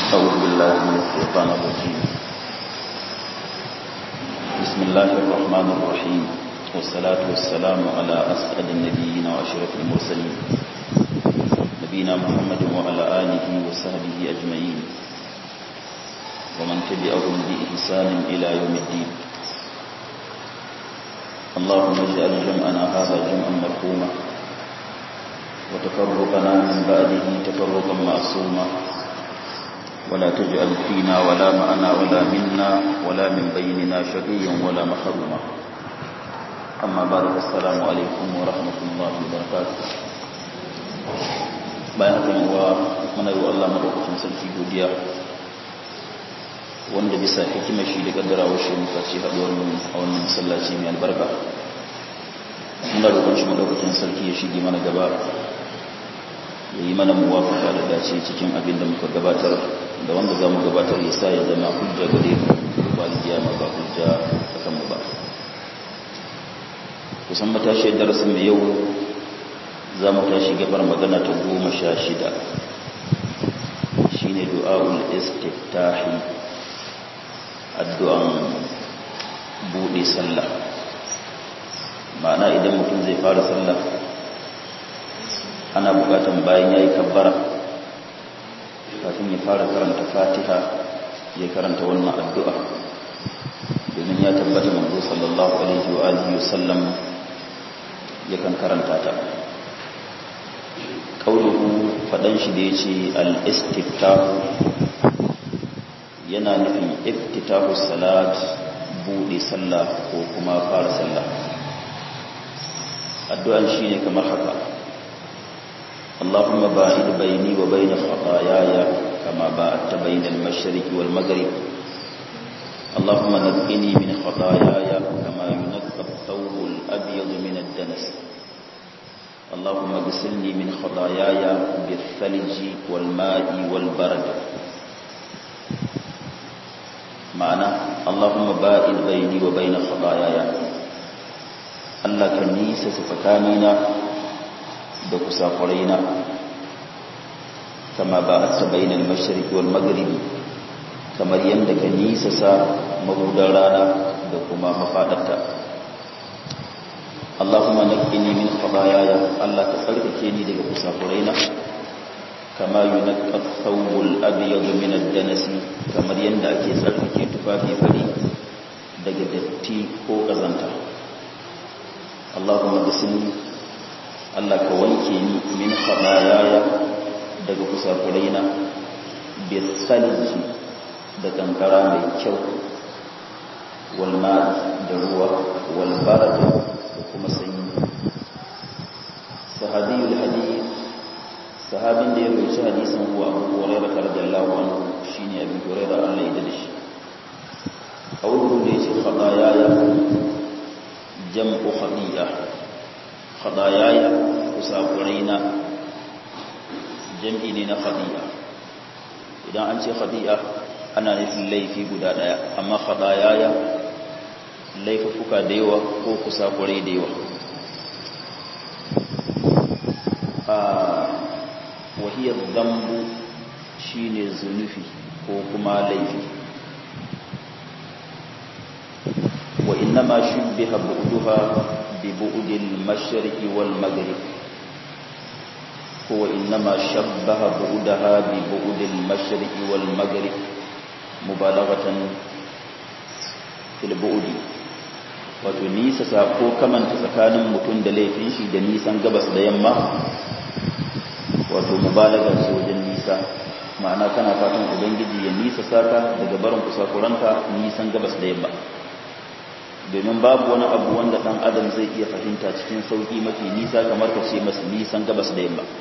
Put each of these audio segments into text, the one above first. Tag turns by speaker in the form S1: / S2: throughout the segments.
S1: أعوذ بالله من الشيطان الرجيم بسم الله الرحمن الرحيم والصلاة والسلام على أسعد النبيين وأشرف المرسلين نبينا محمد وعلى آله وصحبه أجمعين ومن تبعهم بإحسان إلى يوم الدين اللهم اجعل جمعنا هذا جمعا مرحوما وتفرقنا من بعده تفرقا معصوما ولا تجعل فينا ولا معنا ولا منا ولا من بيننا شقيا ولا محروما أما بعد السلام عليكم ورحمة الله وبركاته bayan haka yawa muna yi wa Allah madaukakin sarki godiya wanda bisa hikimar shi da kaddarawa shi muka ce haɗuwar mu a wannan masallaci mai albarka muna roƙon shi madaukakin sarki ya shige mana gaba ya yi mana muwafaka da dace cikin abin da muka gabatar da wanda za mu gabatar ya sa ya zama hujja gare mu ba kiyama ba hujja a kanmu ba kusan matashiyar darasin mai yau za mu tashi gabar magana ta goma sha shida shine du'a'ul istiftahi addu'an buɗe sallah ma'ana idan mutum zai fara sallah ana bukatan bayan ya yi kabbara kafin ya fara karanta fatiha ya karanta wannan addu'a domin ya tabbata manzo sallallahu alaihi wa alihi wasallam yakan karanta ta kauluhu fadan shi da yace al-istiftahu yana nufin iftitahu salat bude sallah ko kuma fara sallah addu'an shine kamar haka اللهم باعد بيني وبين خطاياي كما باعدت بين المشرق والمغرب اللهم نقني من خطاياي كما ينقى الثوب الأبيض من الدنس اللهم اغسلني من خطاياي بالثلج والماء والبرد معنى اللهم باعد بيني وبين خطاياي الله كنيسة سفكانينا da kusakuraina kama ba a sabainin mashirki wal magribi kamar yadda ka nisa sa mabudan rana da kuma mafadarta Allahumma naqqini min khataayaya Allah ka tsarkake ni daga kusakuraina kama yunqqa thawbul abyad min ad-danas kamar yadda ake tsarkake tufafi fari daga datti ko kazanta Allahumma ghsilni Allah ka wanke ni min khatayaya daga kusakuraina bisalji da kankara mai kyau wal ma'i da ruwa wal barad da kuma sanyi sahabiyul hadith sahabin da ya rubuci hadisin huwa Abu Hurairah radiyallahu anhu shine Abu Hurairah Allah ya dade shi qawluhu da yace khatayaya jam'u khati'ah khadayaya kusakuraina jam'i ne na khadi'a idan an ce khadi'a ana nufin laifi guda daya amma khadayaya laifuka da yawa ko kusakurai da yawa a wahiyar zambu shine zunufi ko kuma laifi wa inna ma shubbiha bu'duha ببعد المشرق والمغرب هو إنما شبه بعدها ببعد المشرق والمغرب مبالغة في البعد wato nisa ko kamanta tsakanin mutum da laifin shi da nisan gabas da yamma wato mubalaga ce wajen nisa ma'ana kana fatan ubangiji ya nisa saka daga barin kusakuranka nisan gabas da yamma domin babu wani abu wanda ɗan adam zai iya fahimta cikin sauƙi mafi nisa kamar ka ce masu nisan gabas da yamma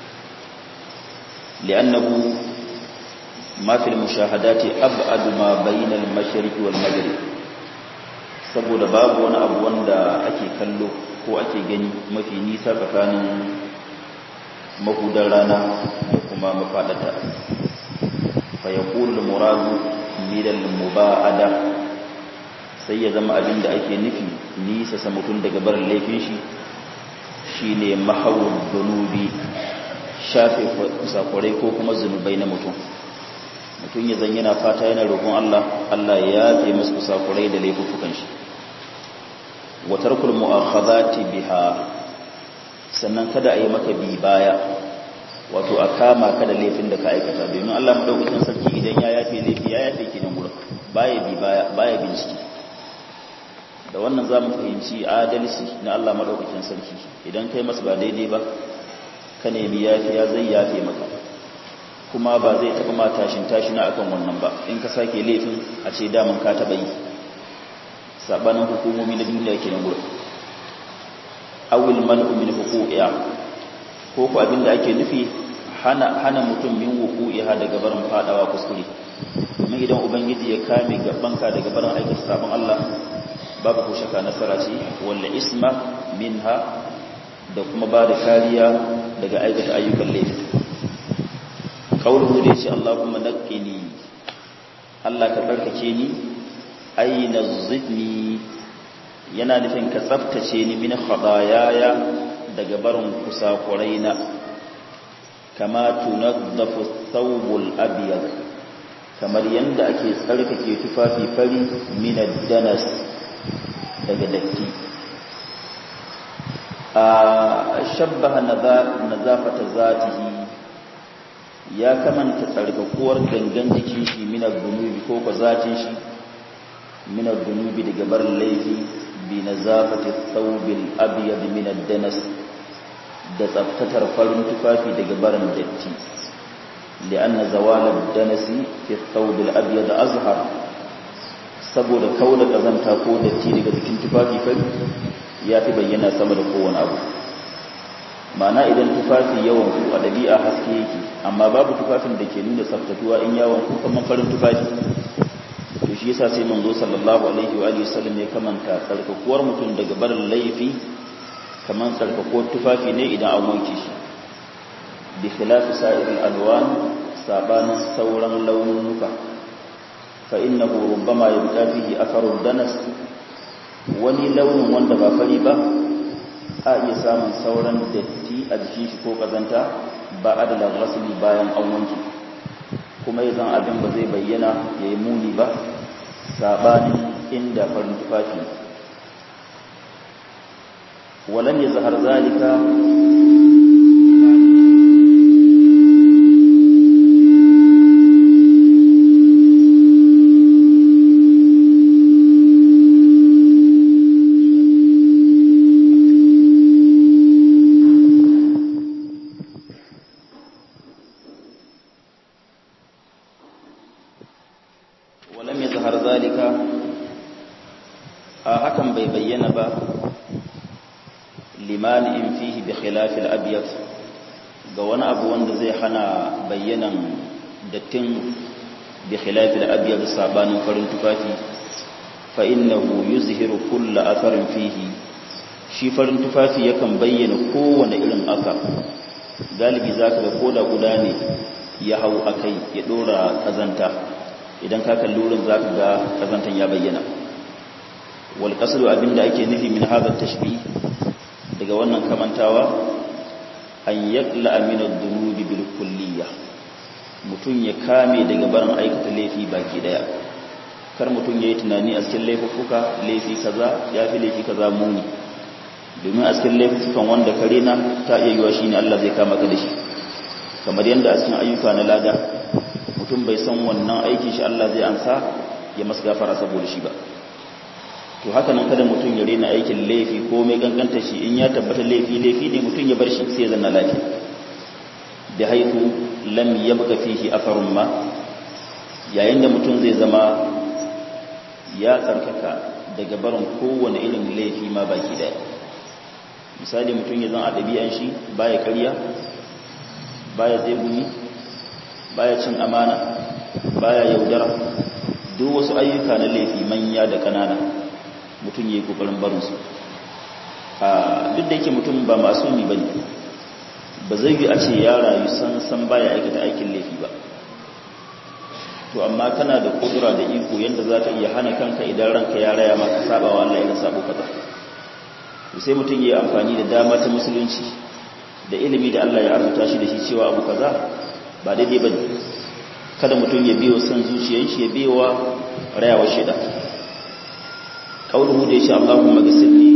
S1: li'annahu ma fil mushahadati ab'adu ma bainal mashriq wal maghrib saboda babu wani abu wanda ake kallo ko ake gani mafi nisa tsakanin mahudar rana da kuma mafadata fa yaqulu al-muradu min al-muba'ada sai ya zama abin da ake nufi nisa sa mutum daga barin laifin shi shine mahawul dunubi shafe kusakurai ko kuma zunubai na mutum mutum ya zan yana fata yana roƙon Allah Allah ya yafe masa kusakurai da laifukan shi wa tarkul mu'akhadhati biha sannan kada a yi maka bi baya wato a kama ka da laifin da ka aikata domin Allah madaukakin sarki idan ya yafe laifi ya yafe ki nan gurin baya bi baya baya bincike da wannan zamu fahimci adalci na Allah madaukakin sarki idan kai masa ba daidai ba ka nemi yafiya zai yafe maka kuma ba zai taɓa ma tashin tashina akan wannan ba in ka sake laifin a ce daman ka taɓa yi sabanin hukumomi na duniya ke nan gurin awil man'u min huquqiha ko ko abinda ake nufi hana hana mutum min wuqu'iha daga barin fadawa kuskure domin idan ubangiji ya kame gabanka daga barin aikata sabon Allah babu ko shaka nasara ce walla isma minha da kuma ba da kariya daga aikata ayyukan laifi kauluhu da yace Allahumma naqqini Allah ka tsarkake ni aina zidni yana nufin ka tsaftace ni min khadayaya daga barin kusakuraina kama tunaddafu thawbul abyad kamar yanda ake tsarkake tufafi fari min danas daga datti a shabbaha nazafata zatihi ya kamanta tsarkakuwar gangan jikin shi minar dunubi ko ko zatin shi minar dunubi daga bar laifi bi nazafati thawbil abyad min ad-danas da tsaftatar farin tufafi daga barin datti li'anna zawal ad-danas fi thawbil abyad azhar saboda kaula kazanta ko datti daga jikin tufafi fari ya fi bayyana sama da kowane abu mana idan tufafi yawan ku a dabi'a haske yake amma babu tufafin da ke nuna tsaftatuwa in yawan ku kamar farin tufafi to shi yasa sai manzo sallallahu alaihi wa alihi wasallam ya kamanta tsarkakuwar mutum daga barin laifi kamar tsarkakuwar tufafi ne idan an wanke shi bi khilafi sa'iril alwan sabanin sauran launuka fa innahu rubbama yabqa fihi atharu danas wani launin wanda ba fari ba a iya samun sauran datti a jikin shi ko kazanta ba adala rasuli bayan an wanke kuma yanzu abin ba zai bayyana ya yi muni ba sabanin inda farin tufafi walam ya zahar zalika limani'in fihi bi khilafil abyad ga wani abu wanda zai hana bayyanan dattin bi khilafil abyad sabanin farin tufafi fa innahu yuzhiru kull atharin fihi shi farin tufafi yakan bayyana kowane irin athar galibi zaka ga koda guda ne ya hau akai ya dora kazanta idan ka kalli wurin zaka ga kazantan ya bayyana wal qasdu abinda ake nufi min hadha tashbih daga wannan kamantawa an yakla aminar dunubi bil kulliya mutum ya kame daga barin aikata laifi baki daya kar mutum ya yi tunani a cikin laifuka laifi kaza ya fi laifi kaza muni domin a cikin laifukan wanda kare na ta iya yiwa shi ne Allah zai kama ka da shi kamar yadda a cikin ayyuka na lada mutum bai san wannan aikin shi Allah zai ansa ya masu gafara saboda shi ba to haka nan kada mutum ya rena aikin laifi ko mai ganganta shi in ya tabbata laifi laifi ne mutum ya bar shi sai zanna lafiya da haitu lam yabqa fihi afarun ma yayin da mutum zai zama ya tsarkaka daga barin kowane irin laifi ma baki daya misali mutum ya zan a ɗabi'an shi baya ƙarya baya tsegumi baya cin amana baya yaudara duk wasu ayyuka na laifi manya da ƙanana mutum ya yi kokarin barinsu duk da yake mutum ba masumi ba ne ba zai yi a ce ya rayu san san baya aikata aikin laifi ba to amma kana da kudura da iko yadda za ka iya hana kanka idan ranka ya raya maka saba wa Allah idan sabo kaza sai mutum ya yi amfani da dama ta musulunci da ilimi da Allah ya arzuta shi da shi cewa abu kaza ba daidai ba ne kada mutum ya biyo son zuciyar shi ya biyo wa rayawa shida kauluhu da yace Allahumma ghsilni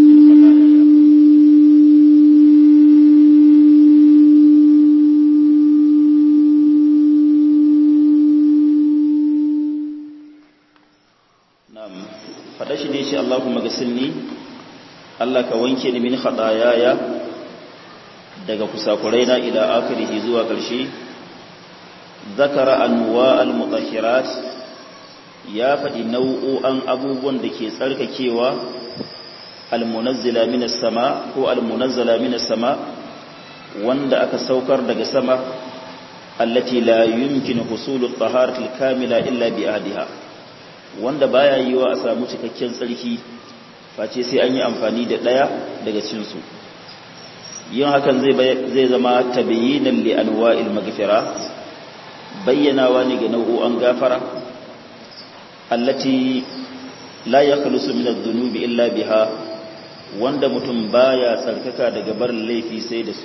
S1: na'am fada shi da yace Allahumma ghsilni Allah ka wanke ni min khataayaya daga kusakuraina ila akhirih zuwa ƙarshe zakara anwa al-mutahhirat ya faɗi nau'o'an abubuwan da ke tsarkakewa al-munazzila minas sama ko al-munazzala minas sama wanda aka saukar daga sama allati la yumkinu husulu at-taharati al-kamila illa bi ahdiha wanda baya yiwa a samu cikakken tsarki face sai an yi amfani da daya daga cikin su yin hakan zai zai zama tabayyinan li anwa'il maghfira bayyanawa ne ga nau'o'an gafara allati la yakhlusu min adh-dhunubi illa biha wanda mutum baya tsarkaka daga barin laifi sai da su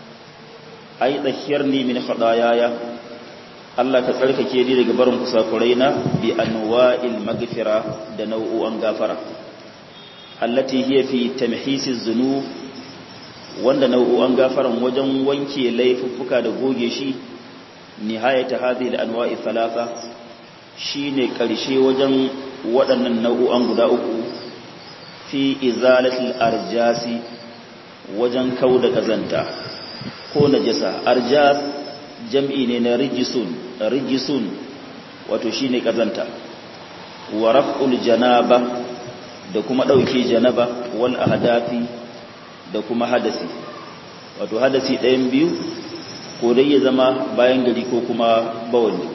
S1: ai tsakiyarni min khadayaya Allah ka tsarkake ni daga barin kusakuraina bi anwa'il maghfira da nau'o'an gafara allati hiya fi tamhisi dhunub wanda nau'o'an gafaran wajen wanke laifuffuka da goge shi nihayata hadhihi al-anwa'i thalatha shine karshe wajen waɗannan nau'o'an guda uku fi izalatil arjasi wajen kauda kazanta ko najasa arjas jam'i ne na rijisun rijisun wato shine kazanta wa raf'ul janaba da kuma dauke janaba wal ahdafi da kuma hadasi wato hadasi ɗayan biyu ko dai ya zama bayan gari ko kuma bawali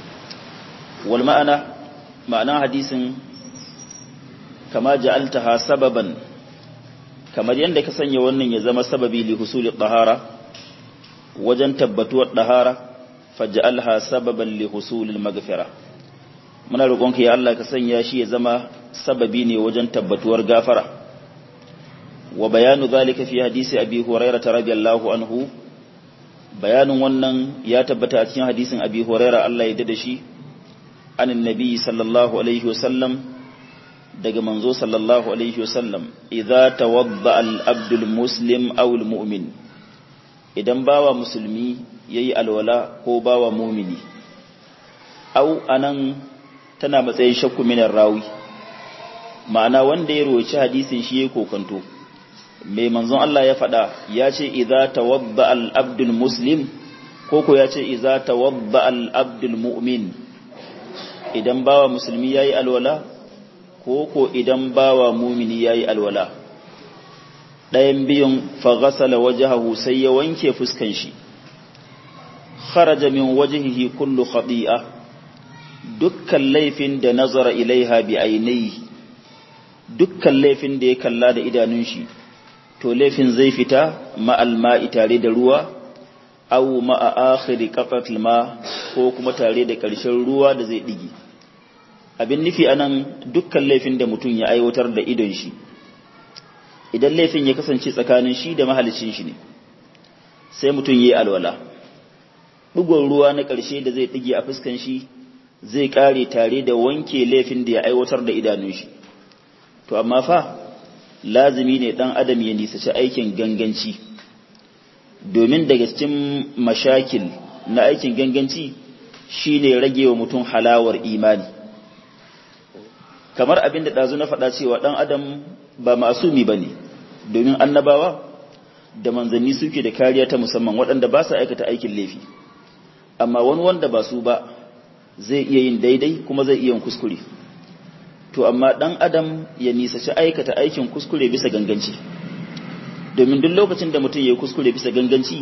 S1: wal ma'ana ma'ana hadisin kama ja'altaha sababan kamar yadda ka sanya wannan ya zama sababi li husuli tahara wajen tabbatuwar tahara faj'alha sababan li husulil maghfira muna roƙonka ya Allah ka sanya shi ya zama sababi ne wajen tabbatuwar gafara wa bayanu zalika fi hadisi abi hurairah radiyallahu anhu bayanin wannan ya tabbata a cikin hadisin abi hurairah Allah ya dade shi anin nabi sallallahu alaihi wasallam daga manzo sallallahu alaihi wasallam idza tawadda al-abdul muslim aw al-mu'min idan bawa musulmi yayi alwala ko bawa mu'mini aw anan tana matsayin shakku minar rawi ma'ana wanda ya roci hadisin shi yake kokanto mai manzon Allah ya faɗa ya ce idza tawadda al-abdul muslim ko ko ya ce idza tawadda al-abdul mu'min idan bawa musulmi yayi alwala ko ko idan bawa mumini yayi alwala ɗayan biyun faghasala wajhahu sai ya wanke fuskan shi kharaja min wajhihi kullu khati'a dukkan laifin da nazara ilaiha bi ainihi dukkan laifin da ya kalla da idanun shi to laifin zai fita ma'al ma'i tare da ruwa aw ma'a akhiri qatatil ma ko kuma tare da ƙarshen ruwa da zai digi abin nufi anan dukkan laifin da mutum ya aiwatar da idon shi idan laifin ya kasance tsakanin shi da mahalicin shi ne sai mutum yayi alwala dugon ruwa na ƙarshe da zai dige a fuskan shi zai kare tare da wanke laifin da ya aiwatar da idanun shi to amma fa lazimi ne dan adam ya nisaci aikin ganganci domin daga cikin mashakil na aikin ganganci shine rage wa mutum halawar imani kamar abin da ɗazu na faɗa cewa ɗan adam ba masumi ba ne domin annabawa da manzanni suke da kariya ta musamman waɗanda ba su aikata aikin laifi amma wani wanda ba su ba zai iya yin daidai kuma zai iya yin kuskure to amma ɗan adam ya nisaci aikata aikin kuskure bisa ganganci domin duk lokacin da mutum ya yi kuskure bisa ganganci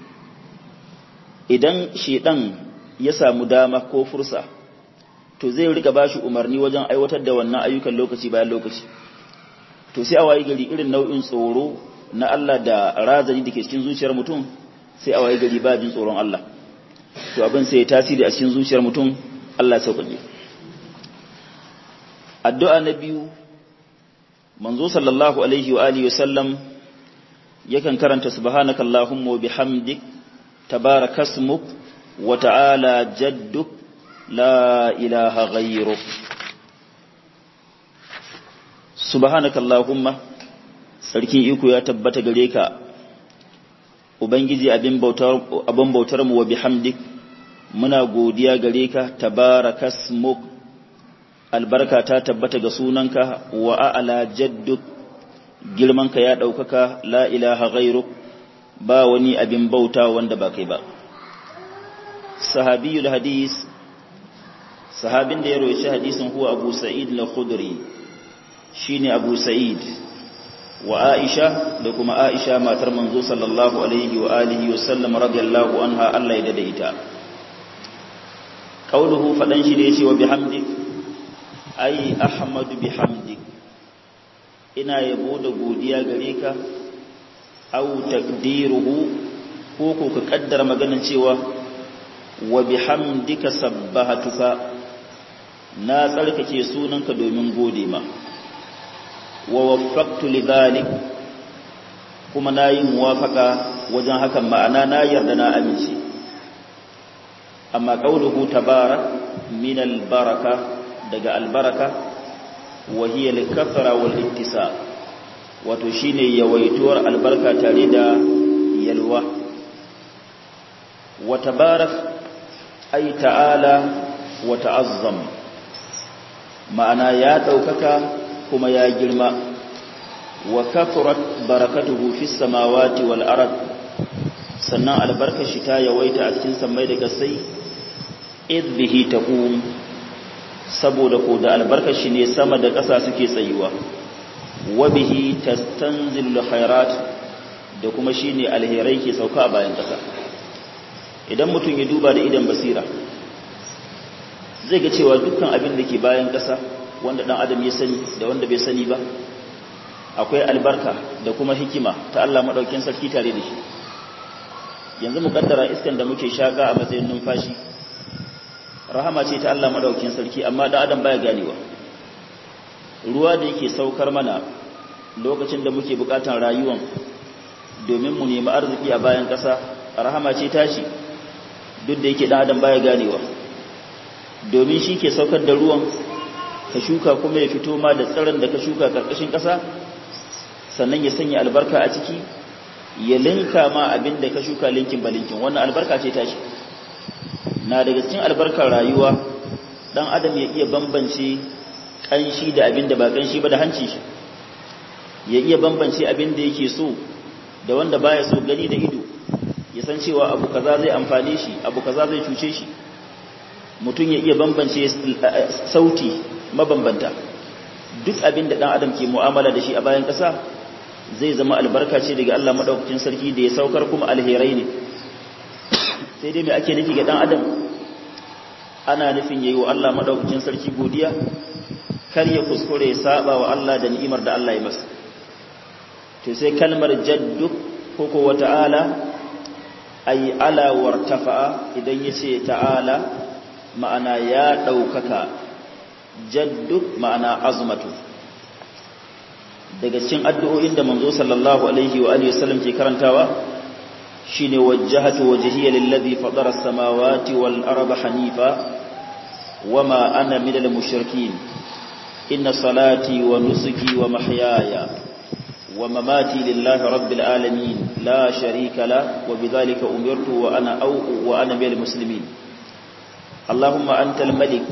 S1: idan shedan ya samu dama ko fursa to zai riga bashi umarni wajen aiwatar da wannan ayyukan lokaci bayan lokaci to sai a wayi gari irin nau'in tsoro na Allah da razani da ke cikin zuciyar mutum sai a wayi gari ba jin tsoron Allah to abin sai ya tasiri a cikin zuciyar mutum Allah ya sauƙaƙe addu'a na biyu manzo sallallahu alaihi wa alihi wasallam yakan karanta subhanakallahumma wa bihamdik tabarakasmuk wa ta'ala jadduk la ilaha ghayruk subhanakallahumma sarkin iko ya tabbata gare ka ubangiji abin bautar abin bautar mu wa bihamdik muna godiya gare ka tabarakasmuk albarka ta tabbata ga sunanka wa a'la jadduk girmanka ya daukaka la ilaha ghayruk ba wani abin bauta wanda ba kai ba sahabiyul hadis sahabin da ya roci hadisin huwa abu sa'id al-khudri shine abu sa'id wa aisha da kuma aisha matar manzo sallallahu alaihi wa alihi wa sallam radiyallahu anha Allah ya dade ita qauluhu fadan shi da yace wa bihamdik ai ahmadu bihamdik ina yabo da godiya gare ka au taqdiruhu ko ko ka kaddara maganin cewa wa bihamdika sabbahatuka na tsarkake sunanka domin gode ma wa waffaqtu lidhalik kuma nayi muwafaka wajen hakan ma'ana na yarda na amince amma qauluhu tabarak min albaraka daga albaraka wa hiya al-kathra wal ittisab wato shine yawaituwar albarka tare da yalwa wa tabarak ay ta'ala wa ta'azzam ma'ana ya daukaka kuma ya girma wa kathrat barakatuhu fis samawati wal ard sannan albarkar shi ta yawaita a cikin sammai da kasai id bihi taqum saboda ko da albarkar shi ne sama da ƙasa suke tsayuwa wa bihi tastanzilul khairat da kuma shine alherai ke sauka a bayan ƙasa idan mutum ya duba da idan basira zai ga cewa dukkan abin da ke bayan ƙasa wanda dan adam ya sani da wanda bai sani ba akwai albarka da kuma hikima ta Allah madaukakin sarki tare da shi yanzu mu kaddara iskan da muke shaka a matsayin numfashi rahama ce ta Allah madaukakin sarki amma dan adam baya ganewa ruwa da yake saukar mana lokacin da muke bukatan rayuwan domin mu nemi arziki a bayan ƙasa rahama ce tashi duk da yake dan adam baya ganewa domin shi ke saukar da ruwan ka shuka kuma ya fito ma da tsaron da ka shuka karkashin ƙasa sannan ya sanya albarka a ciki ya linka ma abin da ka shuka linkin balinkin wannan albarka ce tashi na daga cikin albarkar rayuwa dan adam ya iya bambance kanshi da abin da ba kanshi ba da hanci shi ya iya bambance abin da yake so da wanda baya so gani da ido ya san cewa abu kaza zai amfane shi abu kaza zai cuce shi mutum ya iya bambance sauti mabambanta duk abin da dan adam ke mu'amala da shi a bayan ƙasa zai zama albarka ce daga Allah madaukakin sarki da ya saukar kuma alherai ne sai dai me ake nufi ga dan adam ana nufin yayi wa Allah madaukakin sarki godiya kar ya kuskure ya saba wa Allah da ni'imar da Allah ya masa to sai kalmar jaddu ko ko wa ta'ala ay ala wartafa idan yace ta'ala ma'ana ya daukaka jaddu ma'ana azmatu daga cikin addu'o'in da manzo sallallahu alaihi wa alihi wasallam ke karantawa shine wajjahatu wajhiya lillazi fatara as-samawati wal arda hanifa wama ana minal mushrikeen inna salati wa nusuki wa mahyaya wa mamati lillahi rabbil alamin la sharika la wa bidhalika umirtu wa ana aw wa ana minal muslimin allahumma antal malik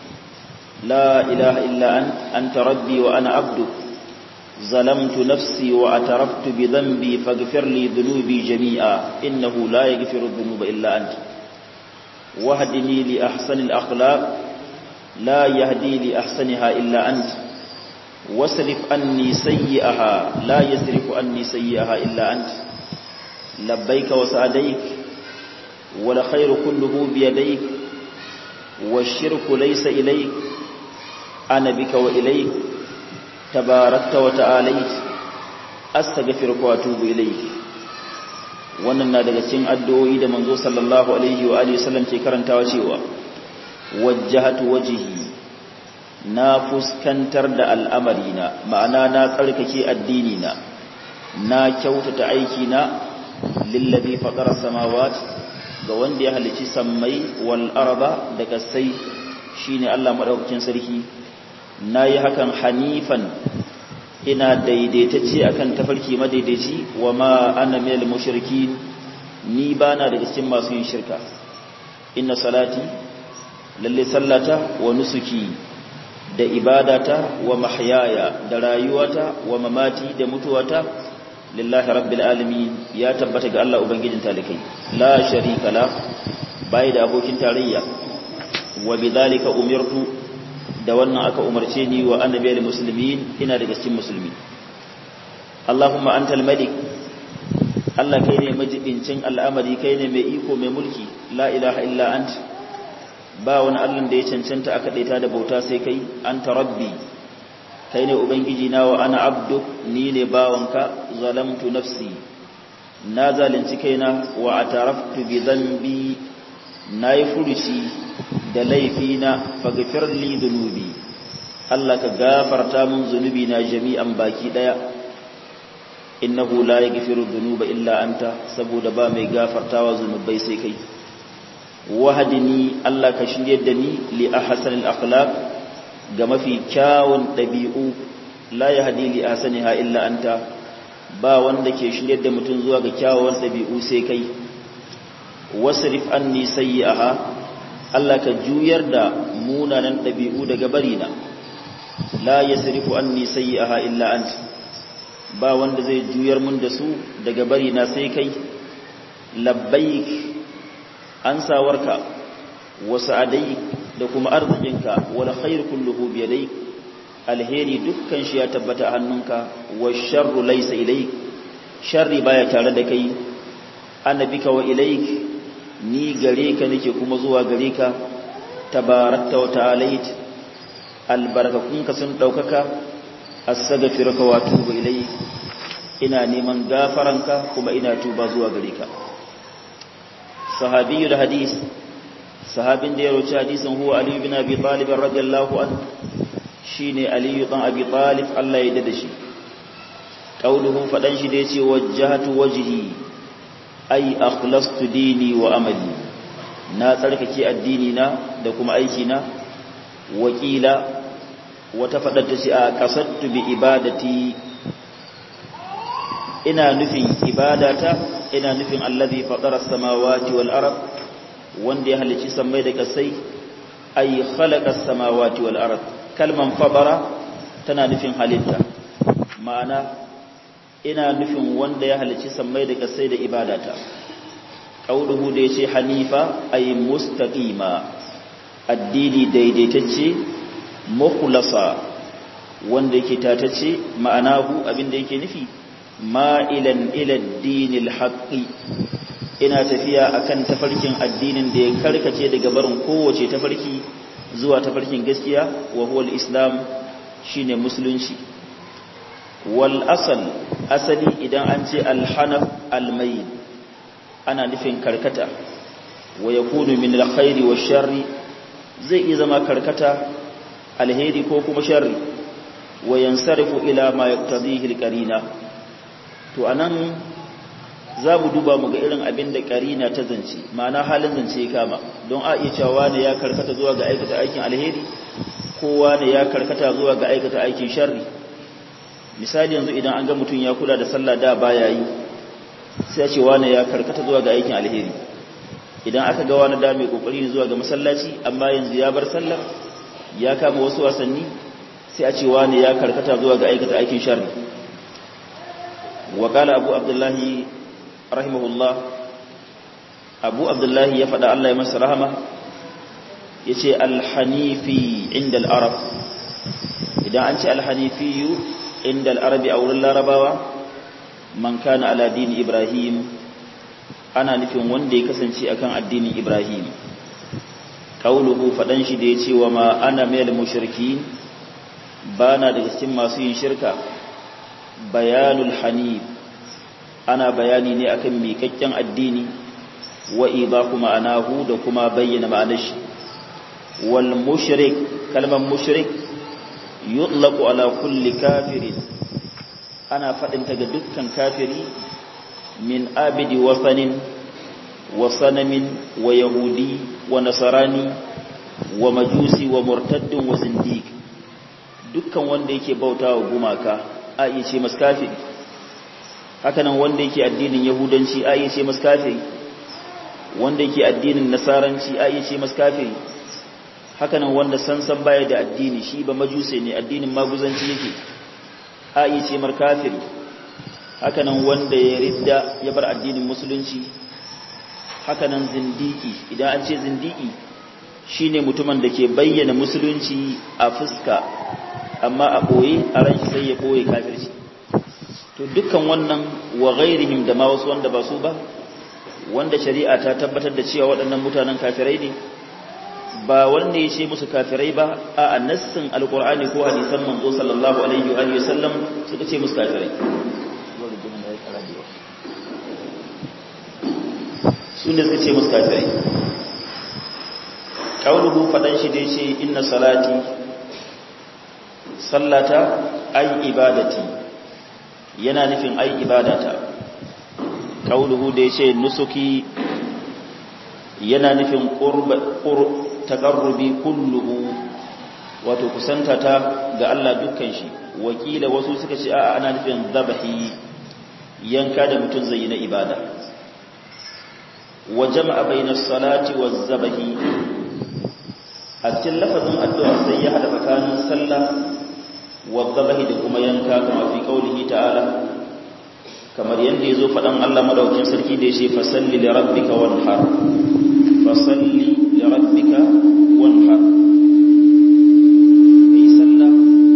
S1: la ilaha illa ant anta rabbi wa ana abduk ظلمت نفسي واعترفت بذنبي فاغفر لي ذنوبي جميعا إنه لا يغفر الذنوب إلا أنت واهدني لأحسن الأخلاق لا يهدي لأحسنها إلا أنت واصرف عني سيئها لا يصرف عني سيئها إلا أنت لبيك وسعديك والخير كله بيديك والشرك ليس إليك أنا بك وإليك تباركت وتعاليت أستغفرك وأتوب إليك wannan na daga cikin addu'o'i da manzo sallallahu alaihi wa alihi wasallam ke karantawa cewa wajjahatu wajhi na fuskantar da al'amarina ma'ana na tsarkake addini na na kyautata aiki na lillazi fatara samawat ga wanda ya halici sammai wal arba da kasai shine Allah madaukakin sarki nayi hakan hanifan ina daidaitacce akan tafarki madaidaici wa ma ana minal mushrikin ni bana daga cikin masu yin shirka inna salati lalle sallata wa nusuki da ibadata wa mahyaya da rayuwata wa mamati da mutuwata lillahi rabbil alamin ya tabbata ga Allah ubangijin talikai la sharika la bai da abokin tarayya wa bidhalika umirtu da wannan aka umarce ni wa annabiyal muslimin ina daga cikin musulmi Allahumma antal malik Allah kai ne majibincin al'amari kai ne mai iko mai mulki la ilaha illa ant ba wani Allah da ya cancanta aka daita da bauta sai kai anta rabbi kai ne ubangiji na wa ana abduk ni ne bawanka zalamtu nafsi na zalunci kaina wa ataraftu bi dhanbi nayi furuci da laifina faghfir li dhunubi Allah ka gafarta min zunubi na jami'an baki daya innahu la yaghfiru dhunuba illa anta saboda ba mai gafartawa zunubai sai kai wahdini Allah ka shirye da ni li ahsanil akhlaq ga mafi kyawun dabi'u la yahdi li ahsaniha illa anta ba wanda ke shirye da mutum zuwa ga kyawun dabi'u sai kai wasrif anni sayyi'aha Allah ka juyar da munanan dabi'u daga barina la yasrifu anni sayyi'aha illa anta ba wanda zai juyar mun da su daga bari na sai kai labbaik an sawarka wa sa'adai da kuma arzikinka wal khair kulluhu bi yadayk alheri dukkan shi ya tabbata a hannunka wa sharru laysa ilayk sharri baya tare da kai annabika wa ilayk ni gare ka nake kuma zuwa gare ka tabarakta wa ta'alait albarkakunka sun daukaka astaghfiruka wa atubu ilayk ina neman gafaranka kuma ina tuba zuwa gare ka sahabiyul hadis sahabin da ya roci hadisin huwa ali ibn abi talib radiyallahu an shine ali ibn abi talib Allah ya dade shi qauluhu fadan shi da yace wajjahatu wajhi ay akhlastu dini wa amali na tsarkake addini na da kuma aiki na wakila wata faɗar ta ce a ƙasattu bi ibadati ina nufin ibadata ina nufin allazi fatara samawati wal ard wanda ya halici sammai da kasai ay khalaqa samawati wal ard kalman fabara tana nufin halitta ma'ana ina nufin wanda ya halici sammai da kasai da ibadata qauluhu da yace hanifa ay mustaqima addini daidaitacce mukhlasa wanda yake tatace ma'anahu abinda yake nufi ma'ilan ila dinil haqqi ina tafiya akan tafarkin addinin da ya karkace daga barin kowace tafarki zuwa tafarkin gaskiya wa huwa al-islam shine musulunci wal asal asali idan an ce al-hanaf al-mayl ana nufin karkata wa yakunu min al-khairi wash-sharri zai iya zama karkata alheri ko kuma sharri wa yansarifu ila ma yaqtadihi alqarina to anan za mu duba mu ga irin abin da qarina ta zance ma'ana halin zance ya kama don a iya cewa ne ya karkata zuwa ga aikata aikin alheri kowa ne ya karkata zuwa ga aikata aikin sharri misali yanzu idan an ga mutum ya kula da sallah da baya yi sai ya ce wani ya karkata zuwa ga aikin alheri idan aka ga wani da mai kokari zuwa ga masallaci amma yanzu ya bar sallar ya kama wasu wasanni sai a ce wani ya karkata zuwa ga aikata aikin sharri wa qala abu abdullahi rahimahullah abu abdullahi ya faɗa Allah ya masa rahama yace al-hanifi inda al-arab idan an ce al-hanifi inda al-arabi a wurin larabawa man kana ala dini ibrahim ana nufin wanda ya kasance akan addinin ibrahim qauluhu fadan shi da yace wa ma ana minal mushrikin bana daga cikin masu yin shirka bayanul hanif ana bayani ne akan miƙaƙƙen addini wa idahu ma'anahu da kuma bayyana ma'anar shi wal mushrik kalmar mushrik yutlaqu ala kulli kafirin ana faɗin ta ga dukkan kafiri min abidi wasanin wa sanamin wa yahudi wa nasarani wa majusi wa murtaddin wa zindiq dukkan wanda yake bautawa gumaka a iya ce masa kafiri hakanan wanda yake addinin yahudanci a iya ce masa kafiri wanda yake addinin nasaranci a iya ce masa kafiri hakanan wanda sansan baya da addini shi ba majuse ne addinin maguzanci yake a iya ce mar kafiri hakanan wanda ya ridda ya bar addinin musulunci hakanan zindiki idan an ce zindiki shine mutumin da ke bayyana musulunci a fuska amma a boye a ran shi sai ya boye kafirci to dukkan wannan wa ghairihim da ma wasu wanda ba su ba wanda shari'a ta tabbatar da cewa waɗannan mutanen kafirai ne ba wanda ya ce musu kafirai ba a nassin alqur'ani ko hadisan manzo sallallahu alaihi wa alihi wasallam suka ce musu kafirai su ne suka ce musu kafirai kauluhu fadan shi da yace inna salati sallata ay ibadati yana nufin ai ibadata kauluhu da yace nusuki yana nufin qurb taqarrubi kulluhu wato kusantata ga Allah dukkan shi wakila wasu suka ce a'a ana nufin zabahi yanka da mutun zai yi na ibada wa jama'a bainas salati waz zabahi a cikin lafazin addu'a sai ya hada tsakanin sallah wa zabahi da kuma yanka kama fi qaulihi ta'ala kamar yanda yazo fadan Allah madaukin sarki da yace fasalli li rabbika wanhar fasalli li rabbika wanhar kai sallah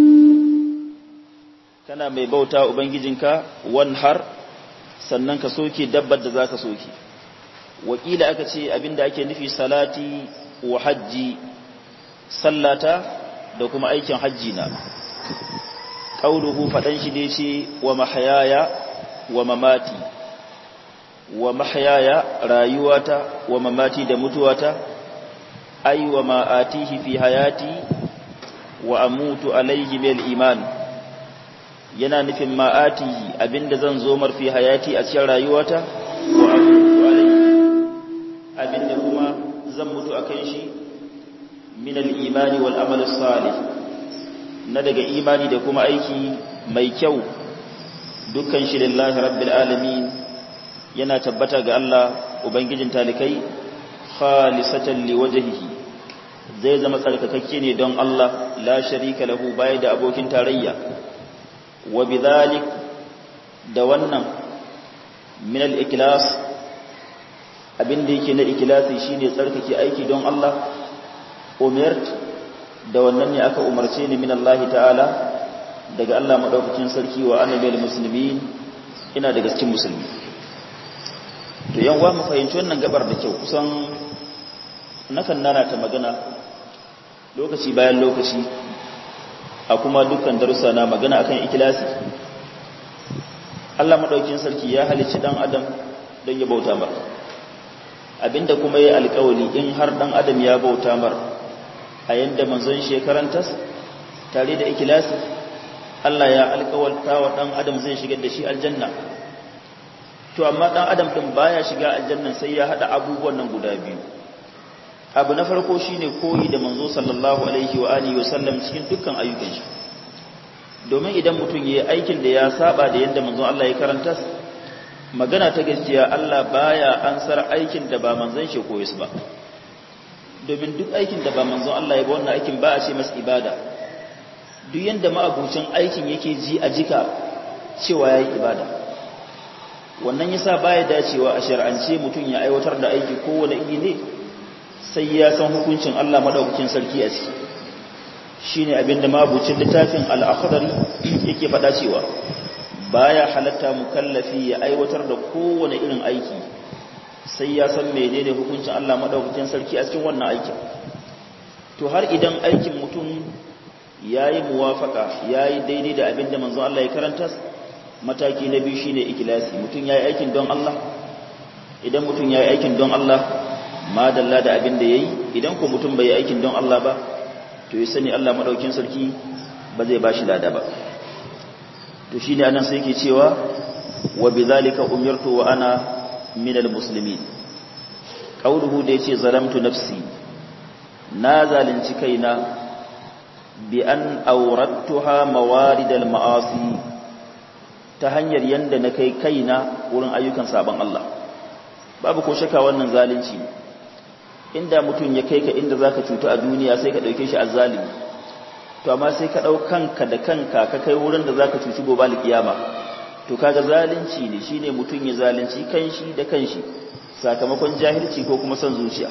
S1: kana mai bauta ubangijinka wanhar sannan ka soke dabbar da zaka soke wakila aka ce abinda ake nufi salati wa hajji sallata da kuma aikin hajji na qauluhu fadan shi da yace wa mahyaya wa mamati wa mahyaya rayuwata wa mamati da mutuwata ay wa ma atihi fi hayati wa amutu alayhi bil iman yana nufin ma atihi abinda zan zo mar fi hayati a cikin rayuwata wa amutu alayhi abinda kuma zan mutu akan shi min al-imani wal amal salih na daga imani da kuma aiki mai kyau dukkan shi lillahi rabbil alamin yana tabbata ga Allah ubangijin talikai khalisatan liwajhihi zai zama tsarkakakke ne don Allah la sharika lahu bai da abokin tarayya wa bidhalik da wannan min al-ikhlas abinda yake na ikhlasi shine tsarkake aiki don Allah umirt da wannan ne aka umarce ni min Allah ta'ala daga Allah madaukakin sarki wa annabiyal muslimin ina daga cikin musulmi to yan wa mu fahimci wannan gabar da kyau kusan nakan nana ta magana lokaci bayan lokaci a kuma dukkan darussa na magana akan ikhlasi Allah madaukakin sarki ya halicci dan adam don ya bauta mar abinda kuma yayi alƙawari in har dan adam ya bauta mar a yanda manzon shekarantas tare da ikilasi Allah ya alƙawarta wa ɗan adam zai shigar da shi aljanna to amma ɗan adam ɗin baya shiga aljanna sai ya haɗa abubuwan nan guda biyu abu na farko shine koyi da manzo sallallahu alaihi wa alihi wa sallam cikin dukkan ayyukan shi domin idan mutum yayi aikin da ya saba da yanda manzon Allah ya karanta magana ta gaskiya Allah baya ansar aikin da ba manzon shi koyi su ba domin duk aikin da ba manzon Allah ya ba wannan aikin ba a ce masa ibada duk yanda ma'abucin aikin yake ji a jika cewa yayi ibada wannan yasa baya dacewa a shar'ance mutum ya aiwatar da aiki kowane iri ne sai ya san hukuncin Allah madaukakin sarki a ciki shine abinda ma'abucin littafin al-akhdari yake faɗa cewa baya halatta mukallafi ya aiwatar da kowane irin aiki sai ya san menene hukuncin Allah madaukakin sarki a cikin wannan aikin to har idan aikin mutum yayi muwafaka yayi daidai da abinda manzon Allah ya karanta mataki na biyu shine ikhlasi mutum yayi aikin don Allah idan mutum yayi aikin don Allah madalla da abinda yayi idan ko mutum bai yi aikin don Allah ba to ya sani Allah madaukakin sarki ba zai bashi lada ba to shine anan sai yake cewa wa bidhalika umirtu wa ana minal muslimin qauluhu da yace zalamtu nafsi na zalunci kaina bi an awrattuha mawaridal ma'asi ta hanyar yanda na kai kaina wurin ayyukan sabon Allah babu ko shaka wannan zalunci inda mutum ya kai ka inda zaka cutu a duniya sai ka dauke shi azzalimi to amma sai ka dau kanka da kanka ka kai wurin da zaka cuci gobe alkiyama to kaga zalunci ne shine mutum ya zalunci kanshi da kanshi sakamakon jahilci ko kuma son zuciya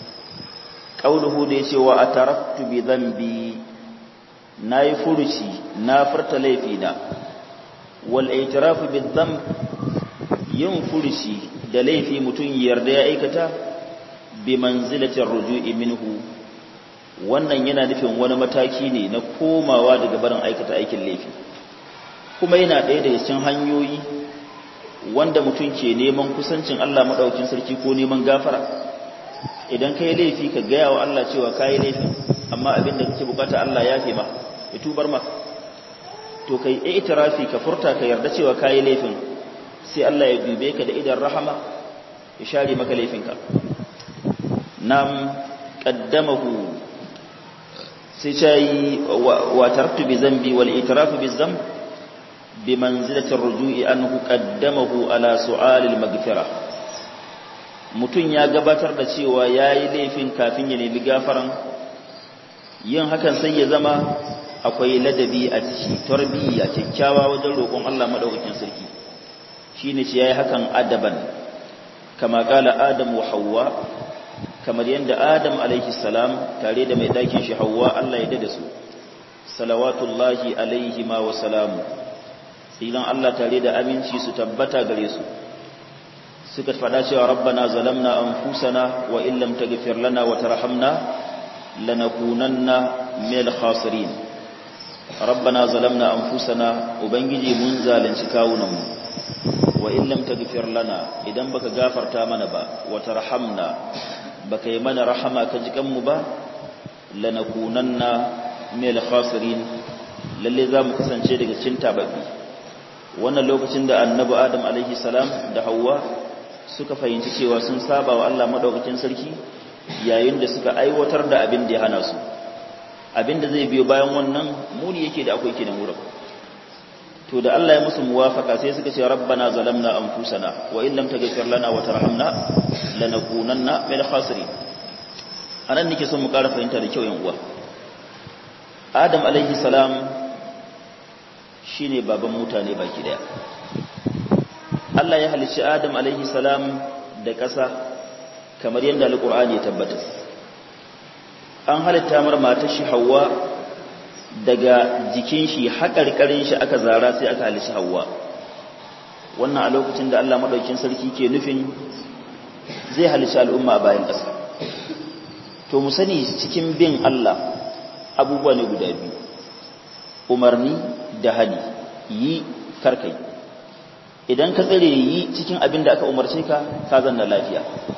S1: qauluhu da yace wa ataraktu bi dhanbi nayi furuci na furta laifina wal i'tirafu bi dhanb yin furuci da laifi mutum yarda ya aikata bi manzilatin ruju'i minhu wannan yana nufin wani mataki ne na komawa daga barin aikata aikin laifi kuma yana ɗaya daga cikin hanyoyi wanda mutum ke neman kusancin Allah maɗaukin sarki ko neman gafara idan ka yi laifi ka gaya wa Allah cewa ka yi laifin amma abin da kake bukata Allah ya fi ma ya tubar ma to kai itirafi ka furta ka yarda cewa ka yi laifin sai Allah ya dube ka da idan rahama ya share maka laifinka nam qaddamahu sai ta yi wa taraktu bi zambi wal itirafu bi zamb bi manzilatir ruju'i anhu qaddamahu ala su'alil maghfira mutun ya gabatar da cewa yayi laifin kafin ya nemi gafaran yin hakan sai ya zama akwai ladabi a ciki tarbiyya kyakkyawa wajen roƙon Allah madaukakin sarki shine ce yayi hakan adaban kama kala adam wa hawwa kamar yadda Adam alaihi salam tare da mai ɗakin shi Hawwa Allah ya dada su salawatullahi alaihi ma wa salamu tsilan Allah tare da aminci su tabbata gare su suka faɗa cewa rabbana zalamna anfusana wa in lam taghfir lana wa tarhamna lanakunanna minal khasirin rabbana zalamna anfusana ubangiji mun zalunci kawunanmu wa in lam taghfir lana idan baka gafarta mana ba wa tarhamna baka yi mana rahama ka ji kanmu ba lanakunanna mil khasirin lalle za mu kasance daga cikin tababbi wannan lokacin da annabi adam alaihi salam da Hauwa suka fahimci cewa sun saba wa Allah madaukakin sarki yayin da suka aiwatar da abin da ya hana su abin da zai biyo bayan wannan muni yake da akwai kinan wurin to da Allah ya musu muwafaka sai suka ce rabbana zalamna anfusana wa in lam taghfir lana wa tarhamna lanakunanna min khasirin anan nake son mu ƙara fahimta da kyau yan uwa Adam alaihi salam shine baban mutane baki daya Allah ya halicci Adam alaihi salam da ƙasa kamar yadda alqur'ani ya tabbata an halitta mar matar shi Hawwa daga jikin shi haƙarƙarin shi aka zara sai aka halishi hawa wannan a lokacin da Allah maɗaukin sarki ke nufin zai halishi al'umma a bayan ƙasa to mu sani cikin bin Allah abubuwa ne guda biyu umarni da hali yi karkai idan ka tsare yi cikin abin da aka umarce ka ka zanna lafiya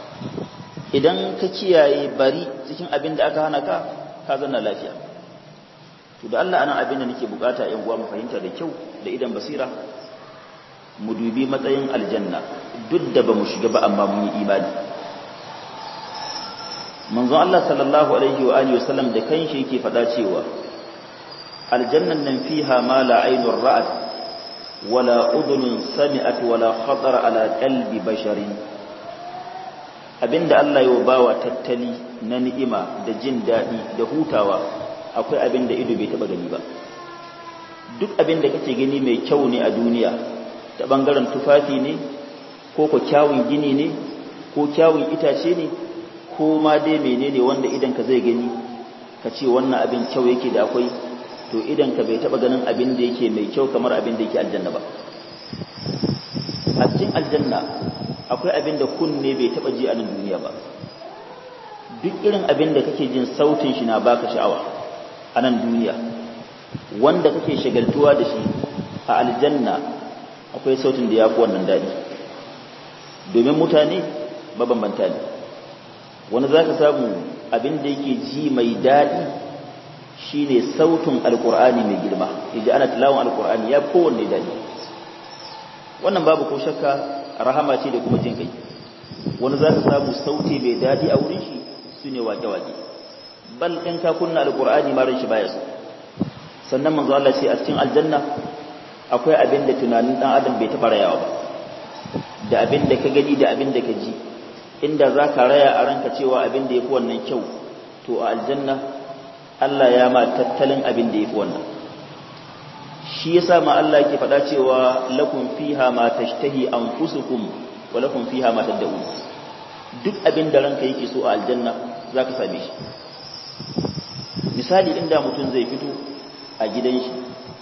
S1: idan ka kiyaye bari cikin abin da aka hana ka ka zanna lafiya to da Allah anan abin da nake bukata yan uwa mu fahimta da kyau da idan basira mu dubi matsayin aljanna duk da bamu shiga ba amma mun yi imani manzon Allah sallallahu alaihi wa alihi wasallam da kanshi yake faɗa cewa aljannan nan fiha ma la aynur ra'at wala udhunun sami'at wala khatara ala qalbi basharin abinda Allah ya bawa tattali na ni'ima da jin daɗi da hutawa akwai abin da ido bai taba gani ba duk abin da kake gani mai kyau ne a duniya ta bangaren tufafi ne ko ko kyawun gini ne ko kyawun itace ne ko ma dai menene wanda idan ka zai gani ka ce wannan abin kyau yake da akwai to idan ka bai taba ganin abin da yake mai kyau kamar abin da yake aljanna ba a cikin aljanna akwai abin da kunne bai taba ji a nan duniya ba duk irin abin da kake jin sautin shi na baka sha'awa a nan duniya wanda kake shagaltuwa da shi a aljanna akwai sautin da ya fi wannan daɗi domin mutane mabambanta ne wani za ka samu abin da yake ji mai daɗi shi ne sautin alƙur'ani mai girma yaji ana tilawon alƙur'ani ya kowanne daɗi wannan babu ko shakka rahama ce da kuma jin kai wani za ka samu sauti mai daɗi a wurin shi su ne wake-wake bal in ka kunna alƙur'ani marin shi baya so sannan manzo Allah ce a cikin aljanna akwai abin da tunanin dan adam bai taɓa rayawa ba da abin da ka gani da abin da ka ji inda za ka raya a ranka cewa abin da ya fi wannan kyau to a aljanna Allah ya ma tattalin abin da ya fi wannan shi ya sa ma Allah ke faɗa cewa lakum fiha ma tashtahi anfusukum wa lakum fiha ma tad'un duk abin da ranka yake so a aljanna za ka same shi misali inda mutum zai fito a gidan shi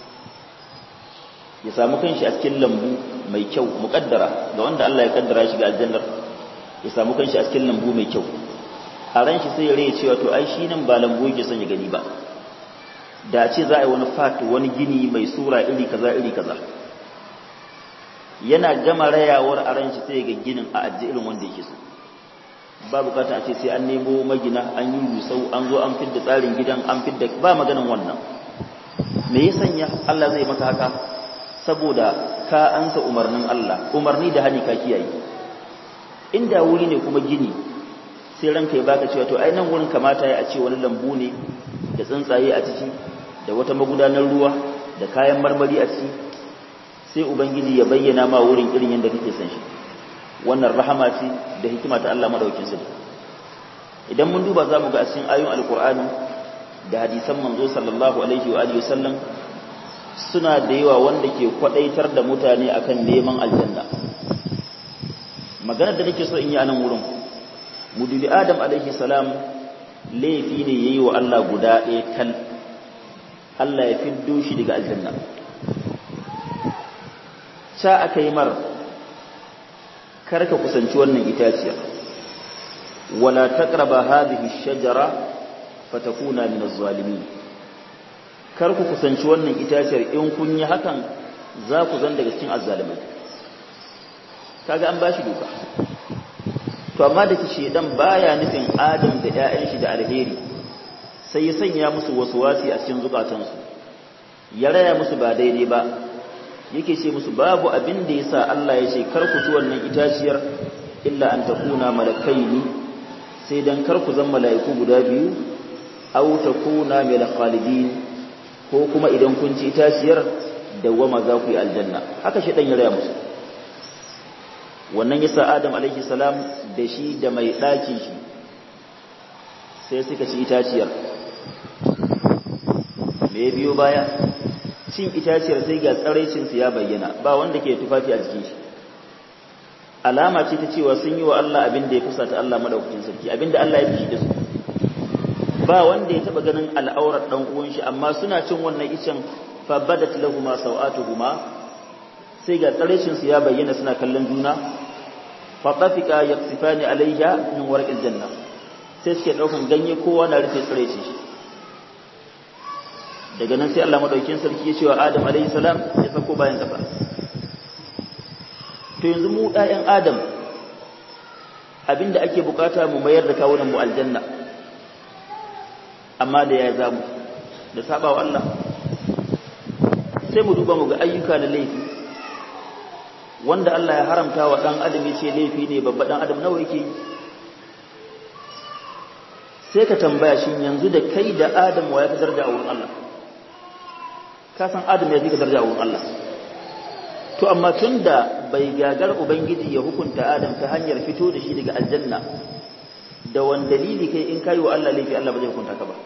S1: ya samu kanshi a cikin lambu mai kyau muƙaddara ga wanda Allah ya kaddara shi ga aljannar ya samu kanshi a cikin lambu mai kyau a ran shi sai ya rai cewa to ai shi nan ba lambu yake son ya gani ba da ce za a yi wani fat wani gini mai sura iri kaza iri kaza yana gama rayawar a ran shi sai ga ginin a ajiye irin wanda yake so ba bukata a ce sai an nemo magina an yi rusau an zo an fidda tsarin gidan an fidda ba maganin wannan me ya sanya Allah zai maka haka saboda ka ansa umarnin Allah umarni da hani ka kiyaye inda wuri ne kuma gini sai ranka ya baka cewa to ai nan wurin kamata ya a ce wani lambu ne da tsuntsaye a ciki da wata magudanar ruwa da kayan marmari a ciki sai ubangiji ya bayyana ma wurin irin yadda kake son shi wannan rahama ce da hikima ta Allah madaukakin sarki idan mun duba zamu ga a cikin ayoyin alqur'ani da hadisan manzo sallallahu alaihi wa alihi wasallam suna da yawa wanda ke kwadaitar da mutane akan neman aljanna maganar da nake so in yi a nan wurin mudubi adam alaihi salam laifi ne yayi wa Allah guda ɗaya tal Allah ya fiddo shi daga aljanna sa aka yi mar karka kusanci wannan itaciya wala taqraba hadhihi ash-shajara fatakuna min az-zalimin kar ku kusanci wannan itaciyar in kun yi hakan za ku zan daga cikin azzalimai kaga an bashi doka to amma da kishi dan baya nufin adam da ƴaƴan shi da alheri sai ya sanya musu wasi a cikin zukatansu ya raya musu ba daidai ba yake ce musu babu abin da yasa Allah ya ce kar ku ci wannan itaciyar illa an takuna malakaini sai dan kar ku zan mala'iku guda biyu aw takuna min khalidin ko kuma idan kun ci itaciyar dawwama za ku yi aljanna haka shi dan ya raya musu wannan yasa Adam alaihi salam da shi da mai ɗakin shi sai suka ci itaciyar me biyo baya cin itaciyar sai ga tsaraicin su ya bayyana ba wanda ke tufafi a jikin shi alama ce ta cewa sun yi wa Allah abin da ya fusata Allah madaukakin sarki abin da Allah ya fishi da su ba wanda ya taba ganin al'aurar dan uwan shi amma suna cin wannan icen fa badat lahumu sawatuhuma sai ga tsaraicin su ya bayyana suna kallon juna fa tafika yaqsifani alayha min warqil janna sai suke daukan ganye kowa na rufe tsaraicin shi daga nan sai Allah madaukakin sarki ya ce wa Adam alayhi salam ya sako bayan kafa to yanzu mu ɗayan Adam abinda ake bukata mu mayar da kawunan mu aljanna amma da ya zamu da saba wa Allah sai mu duba mu ga ayyuka na laifi wanda Allah ya haramta wa dan adam yace laifi ne babba dan adam nawa yake sai ka tambaya shin yanzu da kai da Adam wa ya fi daraja a wurin Allah ka san Adam ya fi ka daraja a wurin Allah to amma tunda bai gagar ubangiji ya hukunta Adam ta hanyar fito da shi daga aljanna da wani dalili kai in kayi wa Allah laifi Allah ba zai hukunta ka ba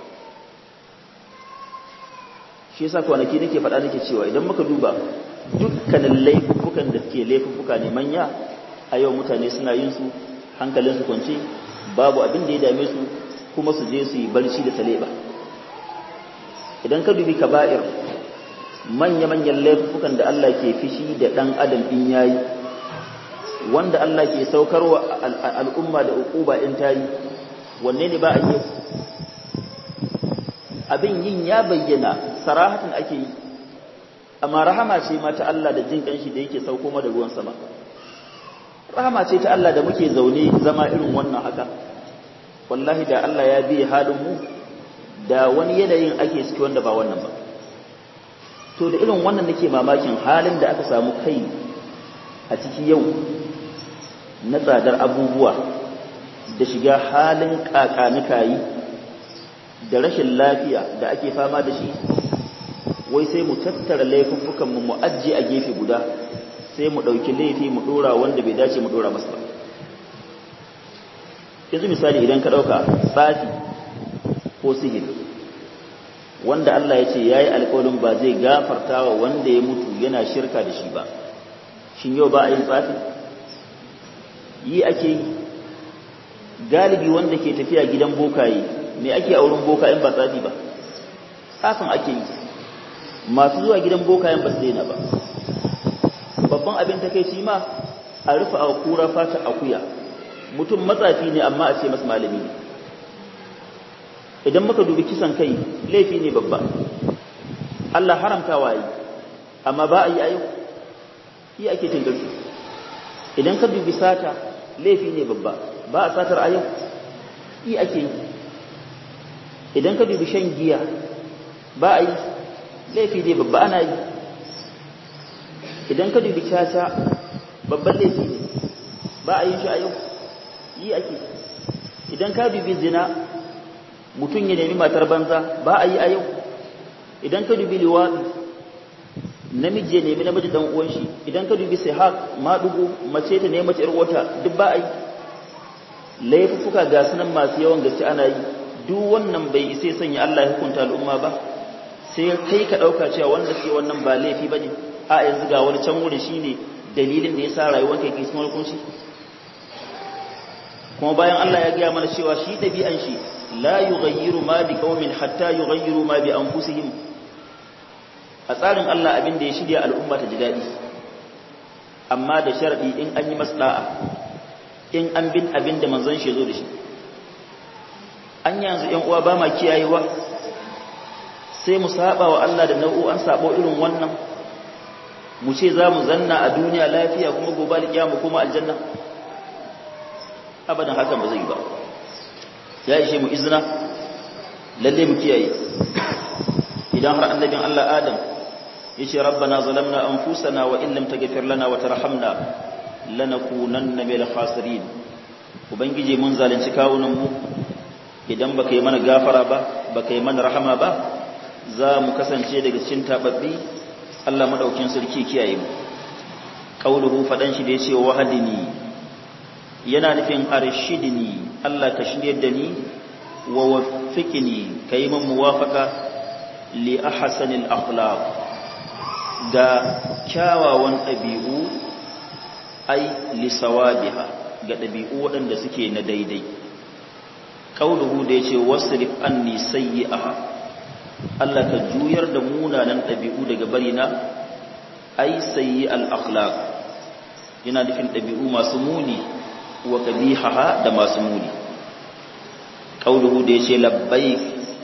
S1: shi yasa kwanaki nake faɗa nake cewa idan muka duba dukkanin laifukan da suke laifuka ne manya a yau mutane suna yin su hankalin su kwance babu abin da ya dame su kuma su je su yi barci da taleba idan ka dubi kaba'ir manya-manyan laifukan da Allah ke fishi da ɗan adam in yayi wanda Allah ke saukarwa al'umma da uquba in tayi wanne ne ba a yi abin yin ya bayyana sarahatan ake yi amma rahama ce ma ta Allah da jin kanshi da yake sauko ma da ruwan sama rahama ce ta Allah da muke zaune zama irin wannan haka wallahi da Allah ya bi halin mu da wani yanayin ake ciki wanda ba wannan ba to da irin wannan nake mamakin halin da aka samu kai a ciki yau na tsadar abubuwa da shiga halin kakanikayi da rashin lafiya da ake fama da shi wai sai mu tattara laifuffukanmu mu ajiye a gefe guda sai mu ɗauki laifi mu ɗora wanda bai dace mu ɗora masa ba yanzu misali idan ka ɗauka tsafi ko sihiri wanda Allah ya ce ya yi alƙawarin ba zai gafarta wa wanda ya mutu yana shirka da shi ba shin yau ba a yin tsafi yi ake yi galibi wanda ke tafiya gidan bokaye me ake a wurin bokayen ba tsafi ba tsafin ake yi masu zuwa gidan bokayen ba su daina ba babban abin takaici ma a rufe a kura fata akuya mutum matsafi ne amma a ce masu malami ne idan muka dubi kisan kai laifi ne babba Allah haramta waye amma ba a yi ayo yi ake tingarsu idan ka dubi sata laifi ne babba ba a satar ayo yi ake yi idan ka dubi shan giya ba a yi laifi ne babba ana yi idan ka dubi caca babban laifi ne ba a yi shi a yau yi ake idan ka dubi zina mutum ya nemi matar banza ba a yi a yau idan ka dubi liwaɗi namiji ya nemi namiji dan uwan shi idan ka dubi sihaq maɗugo mace ta nemi mace wata duk ba a yi laifuffuka ga sunan masu yawan gaske ana yi duk wannan bai isa sanya Allah ya hukunta al'umma ba sai kai ka ɗauka cewa wanda suke wannan ba laifi ba ne a yanzu ga wani can wurin shi ne dalilin da ya sa rayuwar kai sun hukunci kuma bayan Allah ya gaya mana cewa shi ɗabi'an shi la yughayyiru ma bi qaumin hatta yughayyiru ma bi anfusihim a tsarin Allah abin da ya shirya al'umma ta ji daɗi amma da sharadi in an yi maslaha in an bin abin da manzon shi zo da shi an yanzu ƴan uwa ba ma kiyayewa sai mu saba wa Allah da nau'o'an sabo irin wannan mu ce za mu zanna a duniya lafiya kuma gobe alƙiyama kuma aljanna abadan hakan ba zai ba ya ishe mu izina lalle mu kiyaye idan har annabin Allah Adam yace rabbana zalamna anfusana wa in lam taghfir lana wa tarhamna lanakunanna minal khasirin ubangije mun zalunci kawunan mu idan baka yi mana gafara ba baka yi mana rahama ba za mu kasance daga cikin tababbi Allah madaukin sarki kiyaye mu qauluhu fadan shi da yace wahadini yana nufin arshidni Allah ka shiryar da ni wa waffiqni kai min muwafaqa li ahsanil akhlaq ga kyawawan ɗabi'u ai li sawabiha ga ɗabi'u waɗanda suke na daidai qauluhu da yace wasrif anni sayyi'aha Allah ka juyar da munanan ɗabi'u daga barina ai sayyi al-akhlaq yana nufin ɗabi'u masu muni wa qabihaha da masu muni qauluhu da yace labbaik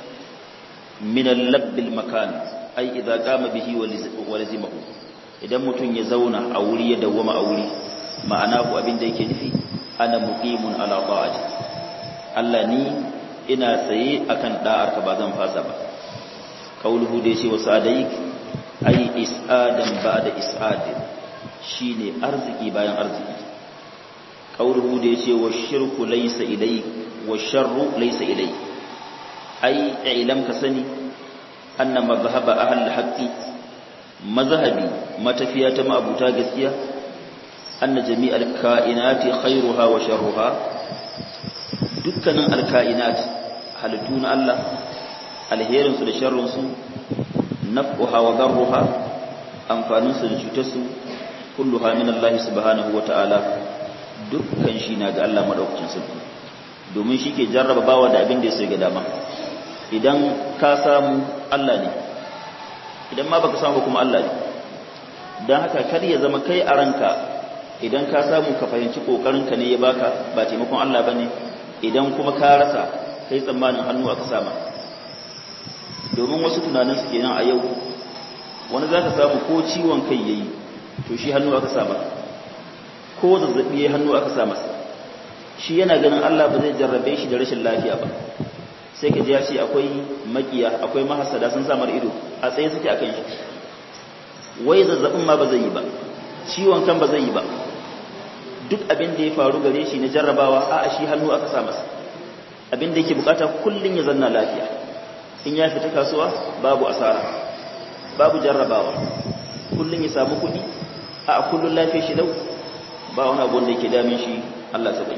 S1: min al-labb al-makan ai idza qama bihi wa lazimahu idan mutun ya zauna a wuri ya dawwama a wuri ma'ana ku abin da yake nufi ana muqimun ala ta'ati Allah ni ina tsaye akan da'arka ba zan fasa ba kauluhu da yace wasadaik ai isadan ba'da isadin shine arziki bayan arziki kauluhu da yace washirku laysa ilai washarru laysa ilai ai ilam ka sani anna mazhaba ahl haqqi mazhabi matafiya ta ma'abuta gaskiya anna jami'al kainati khairuha wa sharruha dukkanin alkainat halittu na Allah alherinsu da sharrinsu naf'uha wa darruha amfaninsu da cutarsu kulluha min Allah subhanahu wa ta'ala dukkan shi na ga Allah madaukakin sarki domin shi ke jarraba bawa da abin da ya ga dama idan ka samu Allah ne idan ma baka samu kuma Allah ne don haka kar ya zama kai a ranka idan ka samu ka fahimci kokarinka ne ya baka ba taimakon Allah bane idan kuma ka rasa kai tsammanin hannu aka sama domin wasu tunanin su kenan a yau wani za ka samu ko ciwon kai yayi to shi hannu aka sama ko zazzabi yayi hannu aka sama shi yana ganin Allah ba zai jarrabe shi da rashin lafiya ba sai ka ji ya ce akwai makiya akwai mahasada sun samar ido a tsaye suke akan shi wai zazzabin ma ba zai yi ba ciwon kan ba zai yi ba duk abin da ya faru gare shi na jarrabawa a shi hannu aka sa masa abin da yake bukata kullun ya zanna lafiya in ya fita kasuwa babu asara babu jarrabawa kullun ya samu kuɗi a kullun lafiya shi lau ba wani abu da yake damin shi Allah sabai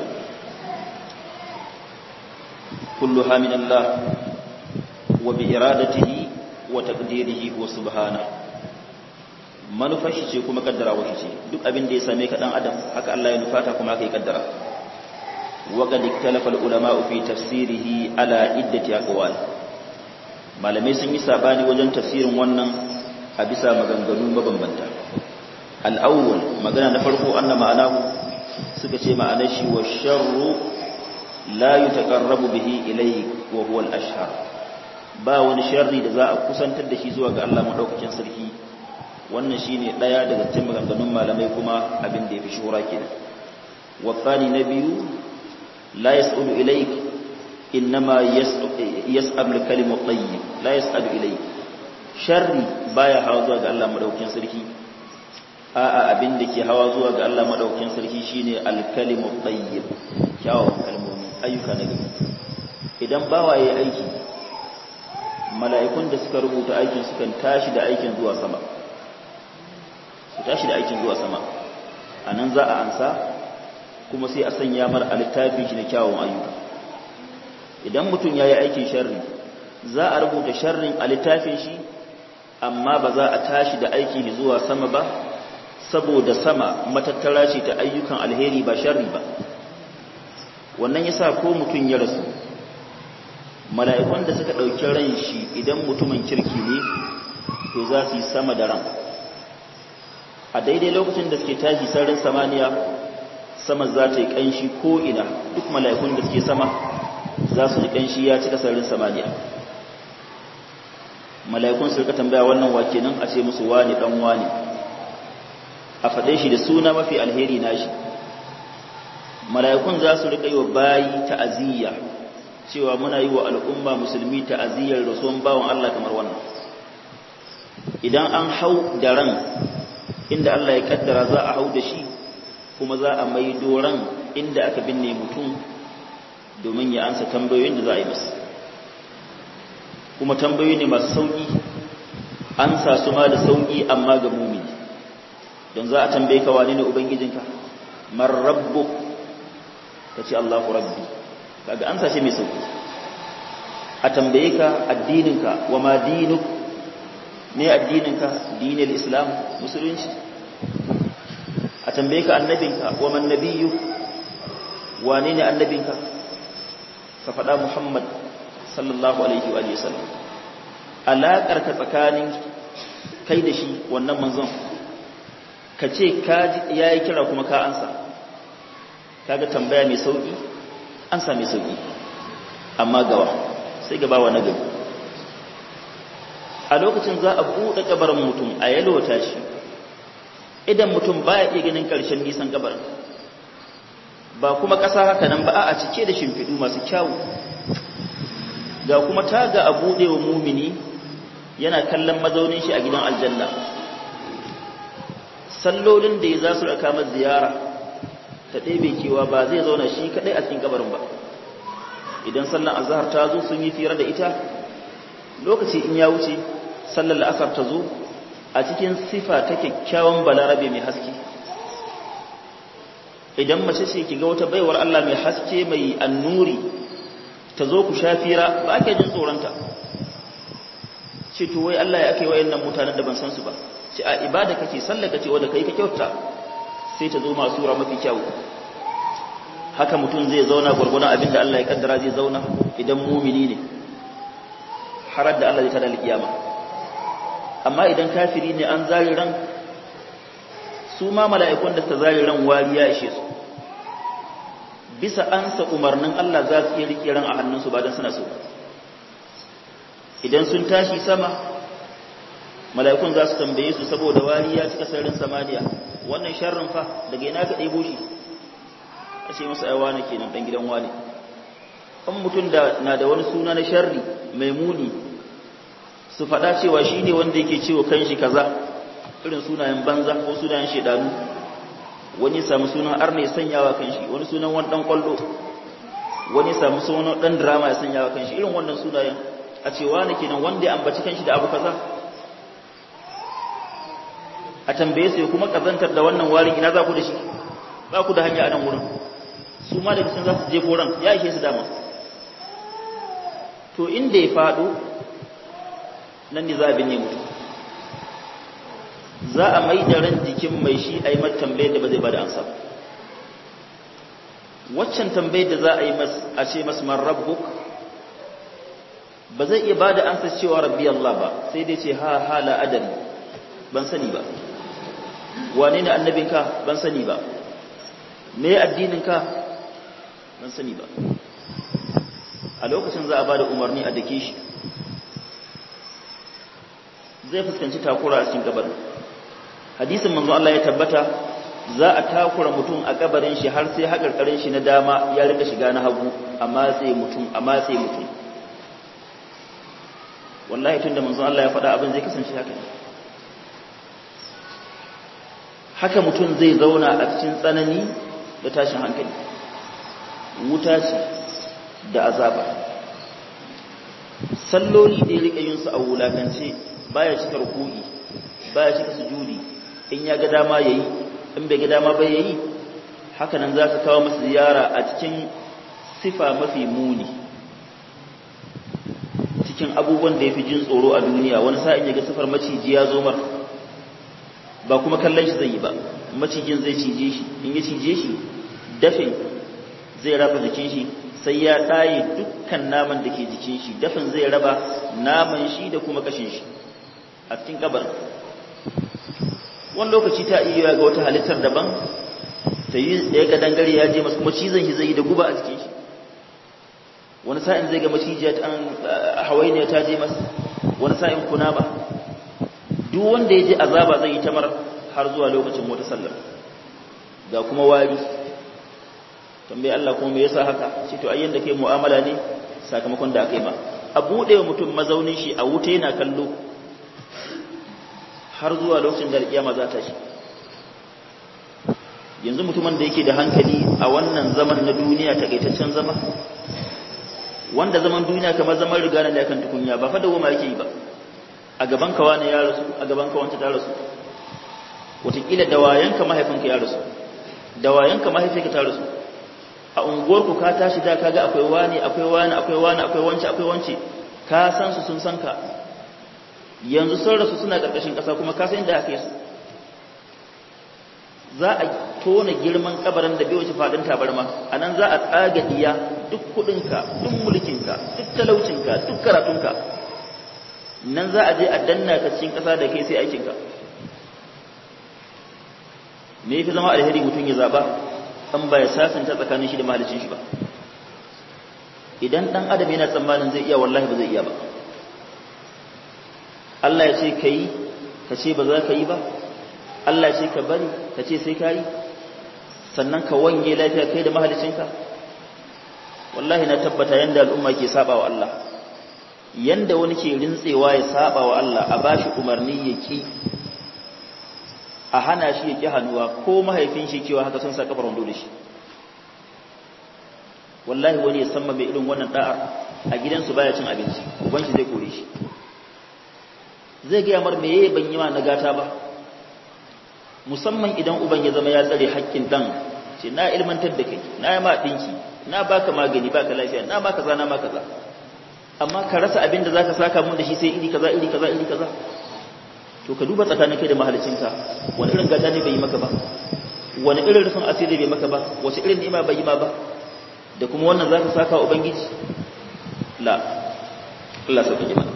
S1: kullu hamin Allah wa bi iradatihi wa taqdirihi wa subhanahu manufar shi ce kuma kaddara wa ce duk abin da ya same ka dan adam haka Allah ya nufata kuma haka ya kaddara wa qad ikhtalafa ulama fi tafsirihi ala iddati aqwal malamai sun yi sabani wajen tafsirin wannan a bisa maganganu mabambanta al-awwal magana na farko anna ma'anahu suka ce ma'anar shi wa sharru la yutaqarrabu bihi ilayhi wa huwa al-ashhar ba wani sharri da za a kusantar da shi zuwa ga Allah madaukakin sarki wannan shine daya daga cikin maganganun malamai kuma abin da yafi shura kenan wa thani na biyu la yas'alu ilayk inma yas'alu al-kalimu tayyib la yas'alu ilayk sharri baya hawa zuwa ga Allah madaukakin sarki a'a abin da ke hawa zuwa ga Allah madaukakin sarki shine al-kalimu tayyib kyawun kalmomi ayyuka na gari idan bawa yayi aiki mala'ikun da suka rubuta aikin sukan tashi da aikin zuwa sama su tashi da aikin zuwa sama a nan za a ansa kuma sai a sanya mar a littafin shi na kyawun ayyuka idan mutum ya yi aikin sharri za a rubuta sharrin a littafin shi amma ba za a tashi da aikin zuwa sama ba saboda sama matattara ce ta ayyukan alheri ba sharri ba wannan yasa ko mutum ya rasu mala'ikun da suka ɗauki ran shi idan mutumin kirki ne to za su yi sama da ran a daidai lokacin da suke tashi sararin samaniya sama za ta yi ƙanshi ko'ina duk mala'ikun da suke sama za su ji ƙanshi ya cika sararin samaniya mala'ikun su rika tambaya wannan wake nan a ce musu wani ɗan wani a faɗe shi da suna mafi alheri na shi mala'ikun za su rika yi wa bayi ta'aziyya cewa muna yi wa al'umma musulmi ta'aziyyar rasuwan bawan Allah kamar wannan idan an hau da ran inda Allah ya kaddara za a hau da shi kuma za a mai doron inda aka binne mutum domin ya ansa tambayoyin da za a yi masa kuma tambayoyi ne masu sauƙi an sa su ma da sauƙi amma ga mumini don za a tambaye ka wane ne ubangijinka man rabbu ka ce Allahu rabbi kaga an sa shi mai sauƙi a tambaye ka addininka wa ma dinuk ne addininka dinin islam musulunci a tambaye ka annabinka wa man nabiyyu wane ne annabinka ka faɗa muhammad sallallahu alaihi wa sallam alaƙar ka tsakanin kai da shi wannan manzon ka ce ka ya yi kira kuma ka ansa kaga tambaya mai sauƙi ansa mai sauƙi amma gawa sai gabawa na gaba a lokacin za a buɗe kabarin mutum a yalwata shi idan mutum baya iya ganin ƙarshen nisan kabarin ba kuma ƙasa haka nan ba a cike da shimfiɗu masu kyawu ga kuma taga a buɗe wa mumini yana kallon mazaunin shi a gidan aljanna sallolin da ya za su raka masa ziyara ta ɗebe kewa ba zai zauna shi kaɗai a cikin kabarin ba idan sallan azhar ta zo sun yi fira da ita lokaci in ya wuce sallar la'asar ta zo a cikin sifa ta kyakkyawan balarabe mai haske idan mace ce ki ga wata baiwar Allah mai haske mai annuri ta zo ku sha fira ba ake jin tsoronta ce to wai Allah ya ake wayannan mutanen da ban san su ba ce a ibada kake sallah kace wanda kai ka kyauta sai ta zo masu sura mafi kyau haka mutum zai zauna gurgurdan abin da Allah ya kaddara zai zauna idan mumini ne har da Allah zai tada alkiyama amma idan kafiri ne an zari ran su ma mala'ikun da ta zari ran wariya ishe su bisa ansa umarnin Allah za su iya rike ran a hannunsu ba don suna so idan sun tashi sama mala'ikun za su tambaye su saboda wariya cika sararin samaniya wannan sharrin fa daga ina ka ɗebo shi a ce masa aiwa na kenan ɗan gidan wani an mutum da na da wani suna na sharri mai muni su faɗa cewa shi ne wanda yake cewa kan shi kaza irin sunayen banza ko sunayen shaidanu wani samu sunan arna ya sanyawa kanshi wani sunan wani dan kwallo wani samu sunan dan drama ya sanyawa kanshi irin wannan sunayen a cewa ne kenan wanda ya ambaci kanshi da abu kaza a tambaye su kuma kazantar da wannan warin ina za ku da shi ba ku da hanya a nan wurin su ma daga can za su je koran ya ishe su dama to inda ya faɗo nan ne za a binne mutu za a mai da ran jikin mai shi a yi mata tambayar da ba zai ba da ansa waccan tambayar da za a yi a ce masu man rabbuk ba zai iya ba da ansa cewa rabbi Allah ba sai dai ce ha ha la adari ban sani ba wane ne annabinka ban sani ba me addininka ban sani ba a lokacin za a ba da umarni a dake shi zai fuskanci takura a cikin kabarin hadisin manzo Allah ya tabbata za a takura mutum a kabarin shi har sai hakarkarin shi na dama ya rika shiga na hagu amma sai mutum amma sai mutum wallahi tunda manzo Allah ya faɗa abin zai kasance haka haka mutum zai zauna a cikin tsanani da tashin hankali wuta ce da azaba salloli da ya rika yin su a wulakance baya cika ruku'i baya cika sujudi in ya ga dama yayi in bai ga dama ba yayi haka nan zaka kawo masa ziyara a cikin sifa mafi muni cikin abubuwan da yafi jin tsoro a duniya wani sa'in ya ga sifar maciji ya zo mar ba kuma kallon shi zai yi ba macijin zai cije shi in ya cije shi dafin zai raba jikin shi sai ya ɗaye dukkan naman da ke jikin shi dafin zai raba naman shi da kuma kashin shi a cikin kabar wani lokaci ta iya ga wata halittar daban ta yi da ya ga dangare ya je masu kuma cizon shi zai yi da guba a jikin shi wani sa'in zai ga macijiya ta hawainiya ta je masa wani sa'in kuna ba duk wanda ya je azaba zai yi tamar har zuwa lokacin wata sallar ga kuma wari tambayi Allah kuma me yasa haka ce to ayyan da kai mu'amala ne sakamakon da aka yi ma a bude wa mutum mazaunin shi a wuta yana kallo har zuwa lokacin da alƙiyama za ta shi yanzu mutumin da yake da hankali a wannan zaman na duniya takaitaccen zama wanda zaman duniya kamar zaman riga na kan tukunya ba fa da goma yake yi ba a gaban ka wani ya rasu a gaban ka wanta ta rasu wataƙila da wayanka mahaifinka ya rasu da wayanka mahaifinka ta rasu a unguwarku ka tashi da kaga akwai wani akwai wani akwai wani akwai wance akwai wance ka san su sun san ka yanzu sun rasu suna karkashin ƙasa kuma ka san inda aka yi su za a tona girman kabarin da bai wuce faɗin tabarma a nan za a tsaga diya duk kuɗinka duk mulkinka duk talaucinka duk karatunka nan za a je a danna ka cikin ƙasa da kai sai aikinka me yafi zama alheri mutum ya zaba an ba ya sasanta tsakanin shi da mahalicin shi ba idan dan adam yana tsammanin zai iya wallahi ba zai iya ba Allah ya ce ka yi ka ce ba za ka yi ba Allah ya ce ka bari ka ce sai ka yi sannan ka wanye lafiya kai da mahalicinka wallahi na tabbata yanda al'umma ke saba wa Allah yanda wani ke rintsewa ya saba wa Allah a bashi umarni ya ki a hana shi ya ki hannuwa ko mahaifin shi kewa haka sun sa kafar wando da shi wallahi wani ya samma mai irin wannan da'ar a gidansu baya cin abinci uban shi zai kore shi zai gaya mar me yayi ban yi ma na gata ba musamman idan uban ya zama ya tsare haƙƙin dan ce na ilmantar da kai na yi ma dinki na baka magani baka lafiya na baka kaza na ma kaza amma ka rasa abin da zaka saka mun da shi sai iri kaza iri kaza iri kaza to ka duba tsakanin kai da mahalicinka wani irin gata ne bai yi maka ba wani irin rufin asiri bai maka ba wace irin ni'ima bai yi ma ba da kuma wannan zaka saka wa ubangiji la Allah sauke mana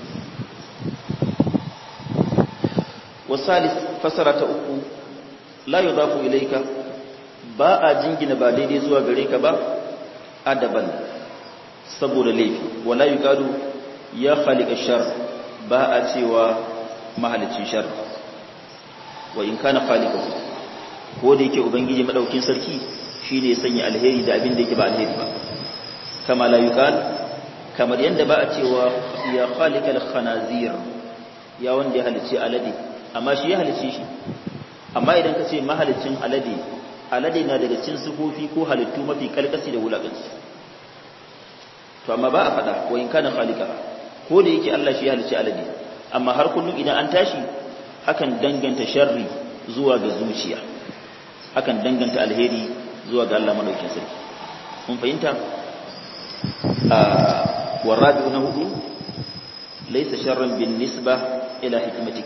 S1: wasalis fasara ta uku la yudafu ilayka ba a jingina ba daidai zuwa gare ka ba adaban saboda laifi wala yuqalu ya khaliqa shar ba a cewa mahalicin shar wa in kana khaliqahu ko da yake ubangiji madaukin sarki shine sanya alheri da abin da yake ba alheri ba kama la yuqal kamar yanda ba a cewa ya khaliqal khanazir ya wanda ya halice alade amma shi ya halice shi amma idan ka ce mahalicin alade alade na daga cin sufofi ko halittu mafi kalkasi da wulakanci to amma ba a faɗa wa in kana khaliqa ko da yake Allah shi ya halicci alade amma har kullum idan an tashi akan danganta sharri zuwa ga zuciya akan danganta alheri zuwa ga Allah madaukakin sarki mun fahimta a warabi na hudu laysa sharran bin nisba ila hikmatik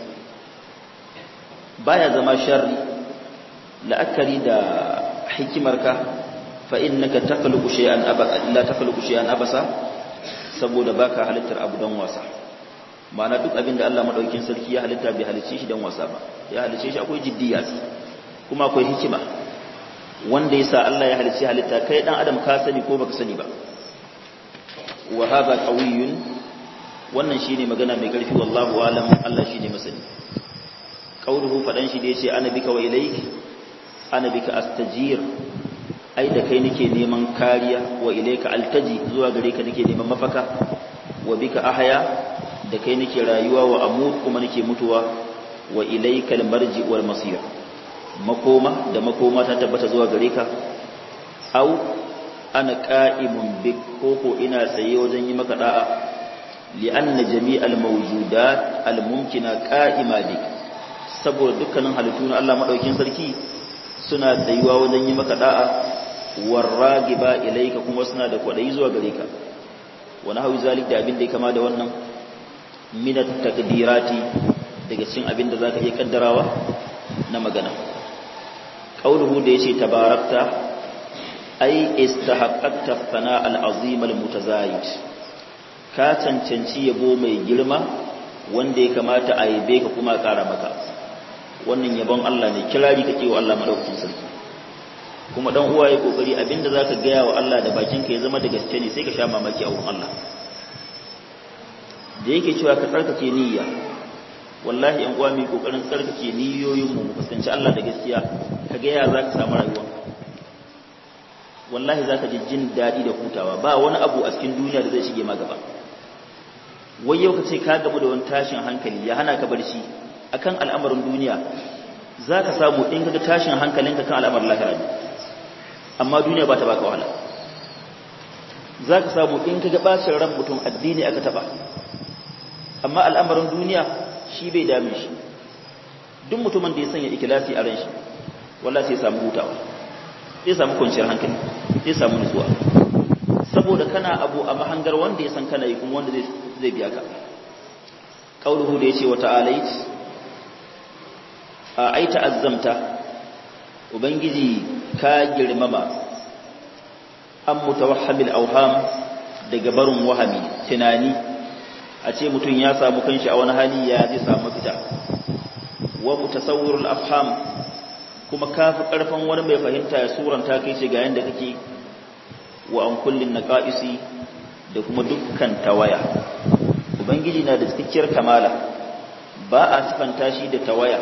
S1: baya zama sharri la'akari da hikimarka fa innaka takhluqu shay'an abasa illa takhluqu shay'an abasa saboda baka halittar abu dan wasa ma'ana duk abin da Allah madaukakin sarki ya halitta bai halicce shi dan wasa ba ya halicce shi akwai jiddiya kuma akwai hikima wanda yasa Allah ya halicce halitta kai dan adam ka sani ko baka sani ba wa hadha qawiyyun wannan shine magana mai karfi wallahu alam Allah shine masani qauluhu fadan shi da yace ana bika wa ilayk ana bika astajir ai da kai nake neman kariya wa ilayka altaji zuwa gare ka nake neman mafaka wa bika ahya da kai nake rayuwa wa amut kuma nake mutuwa wa ilaykal marji wal masir makoma da makoma ta tabbata zuwa gare ka au ana qa'imun bik koko ina tsaye wajen yi maka da'a li'anna jami'al mawjudat al mumkina qa'ima bik saboda dukkanin halittu na Allah madaukakin sarki suna tsayuwa wajen yi maka da'a warragiba ilayka kuma suna da kwadayi zuwa gare ka wani hawi zalik da abin da ya kama da wannan minat takdirati daga cikin abin da zaka iya kaddarawa na magana qauluhu da yace tabarakta ai istahaqqaqta thana al-azim al-mutazayid ka cancanci yabo mai girma wanda ya kamata a yabe ka kuma kara maka wannan yabon Allah ne kirari kake wa Allah madaukakin sarki kuma dan uwa ya kokari abinda zaka gaya wa Allah da bakinka ya zama da gaske ne sai ka sha mamaki a wurin Allah da yake cewa ka tsarkake niyya wallahi yan uwa mai kokarin tsarkake niyoyin mu fuskanci Allah da gaskiya ka ga ya zaka samu rayuwa wallahi zaka ji jin dadi da hutawa ba wani abu a cikin duniya da zai shige ma gaba wai yau ka ce ka gamu da wani tashin hankali ya hana ka barci akan al'amarin duniya zaka samu in kaga tashin hankalinka kan al'amarin lahira ne amma duniya ba ta baka wahala zaka samu in kaga bacin ran mutum addini aka taba amma al'amarin duniya shi bai dame shi duk mutumin da ya sanya ikilasi a ran shi walla sai samu hutawa sai samu kwanciyar hankali sai samu nutsuwa saboda kana abu a mahangar wanda ya san kana yi kuma wanda zai biya ka qauluhu da yace wa ta'alait a ai ta'azzamta ubangiji ka girmama an mutawahhamil awham daga barin wahami tunani a ce mutum ya samu kanshi a wani hali ya zai samu fita wa mutasawwirul afham kuma kafi karfin wani mai fahimta ya suranta kai ce ga yanda kake wa an kullin naqaisi da kuma dukkan tawaya ubangiji na da cikakkiyar kamala ba a sifanta shi da tawaya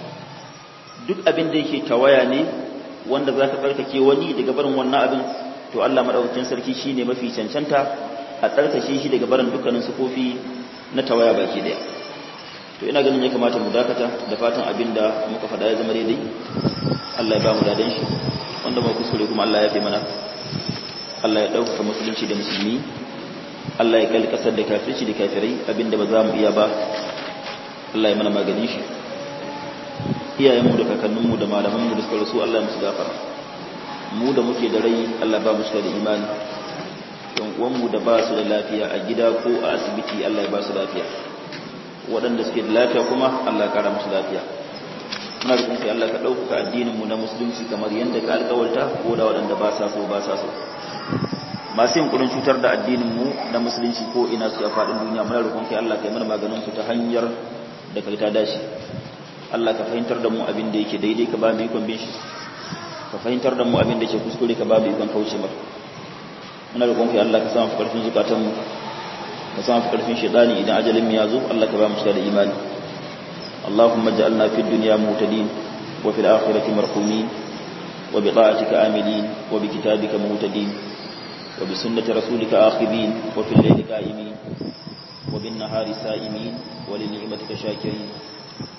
S1: duk abin da yake tawaya ne wanda zaka tsarkake wani daga barin wannan abin to Allah madaukakin sarki shine mafi cancanta a tsarkake shi daga barin dukkanin sufofi na tawaya baki daya to ina ganin ya kamata mu dakata da fatan abinda muka faɗa ya zama daidai Allah ya ba mu dadan shi wanda ba kuskure kuma Allah ya fi mana Allah ya ɗaukaka musulunci da musulmi Allah ya kalli ƙasar da kafirci da kafirai abinda ba za mu iya ba Allah ya mana magani shi iyayenmu da kakanninmu da malamanmu da suka rasu Allah ya musu gafara mu da muke da rai Allah ba mu cika da imani yan uwanmu da ba su da lafiya a gida ko a asibiti Allah ya ba su lafiya waɗanda suke da lafiya kuma Allah ya kara musu lafiya muna da kuma Allah ka ɗaukaka addininmu na musulunci kamar yadda ka alƙawarta ko da waɗanda ba sa so ba sa so masu yunkurin cutar da addininmu na musulunci ko ina su a faɗin duniya muna roƙon kai Allah kai mana maganin su ta hanyar da kai ta dace Allah ka fahimtar da mu abin da yake daidai ka ba mu ikon bin shi ka fahimtar da mu abin da yake kuskure ka ba mu ikon kauce maka muna roƙon kai Allah ka samu karfin zukatan mu ka samu karfin shaytani idan ajalin mu ya zo Allah ka ba mu shi da imani اللهم اجعلنا في الدنيا مهتدين وفي الآخرة مرحومين وبطاعتك آملين وبكتابك مهتدين وبسنة رسولك آخذين وفي الليل قائمين وبالنهار سائمين ولنعمتك شاكرين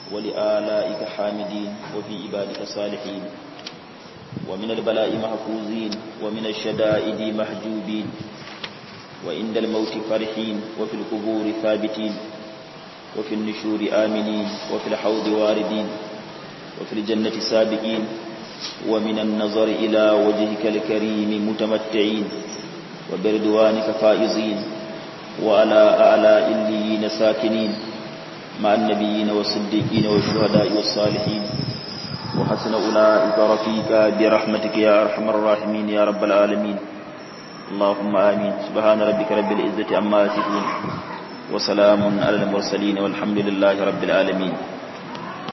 S1: ولآلائك حامدين وفي عبادك صالحين ومن البلاء محفوظين ومن الشدائد محجوبين وعند الموت فرحين وفي القبور ثابتين وفي النشور آمنين وفي الحوض واردين وفي الجنة سابقين ومن النظر إلى وجهك الكريم متمتعين وبردوانك فائزين وعلى أعلى إليين ساكنين مع النبيين والصديقين والشهداء والصالحين وحسن أولئك رفيقا برحمتك يا أرحم الراحمين يا رب العالمين اللهم آمين سبحان ربك رب العزة عما يصفون وسلام على المرسلين والحمد لله رب العالمين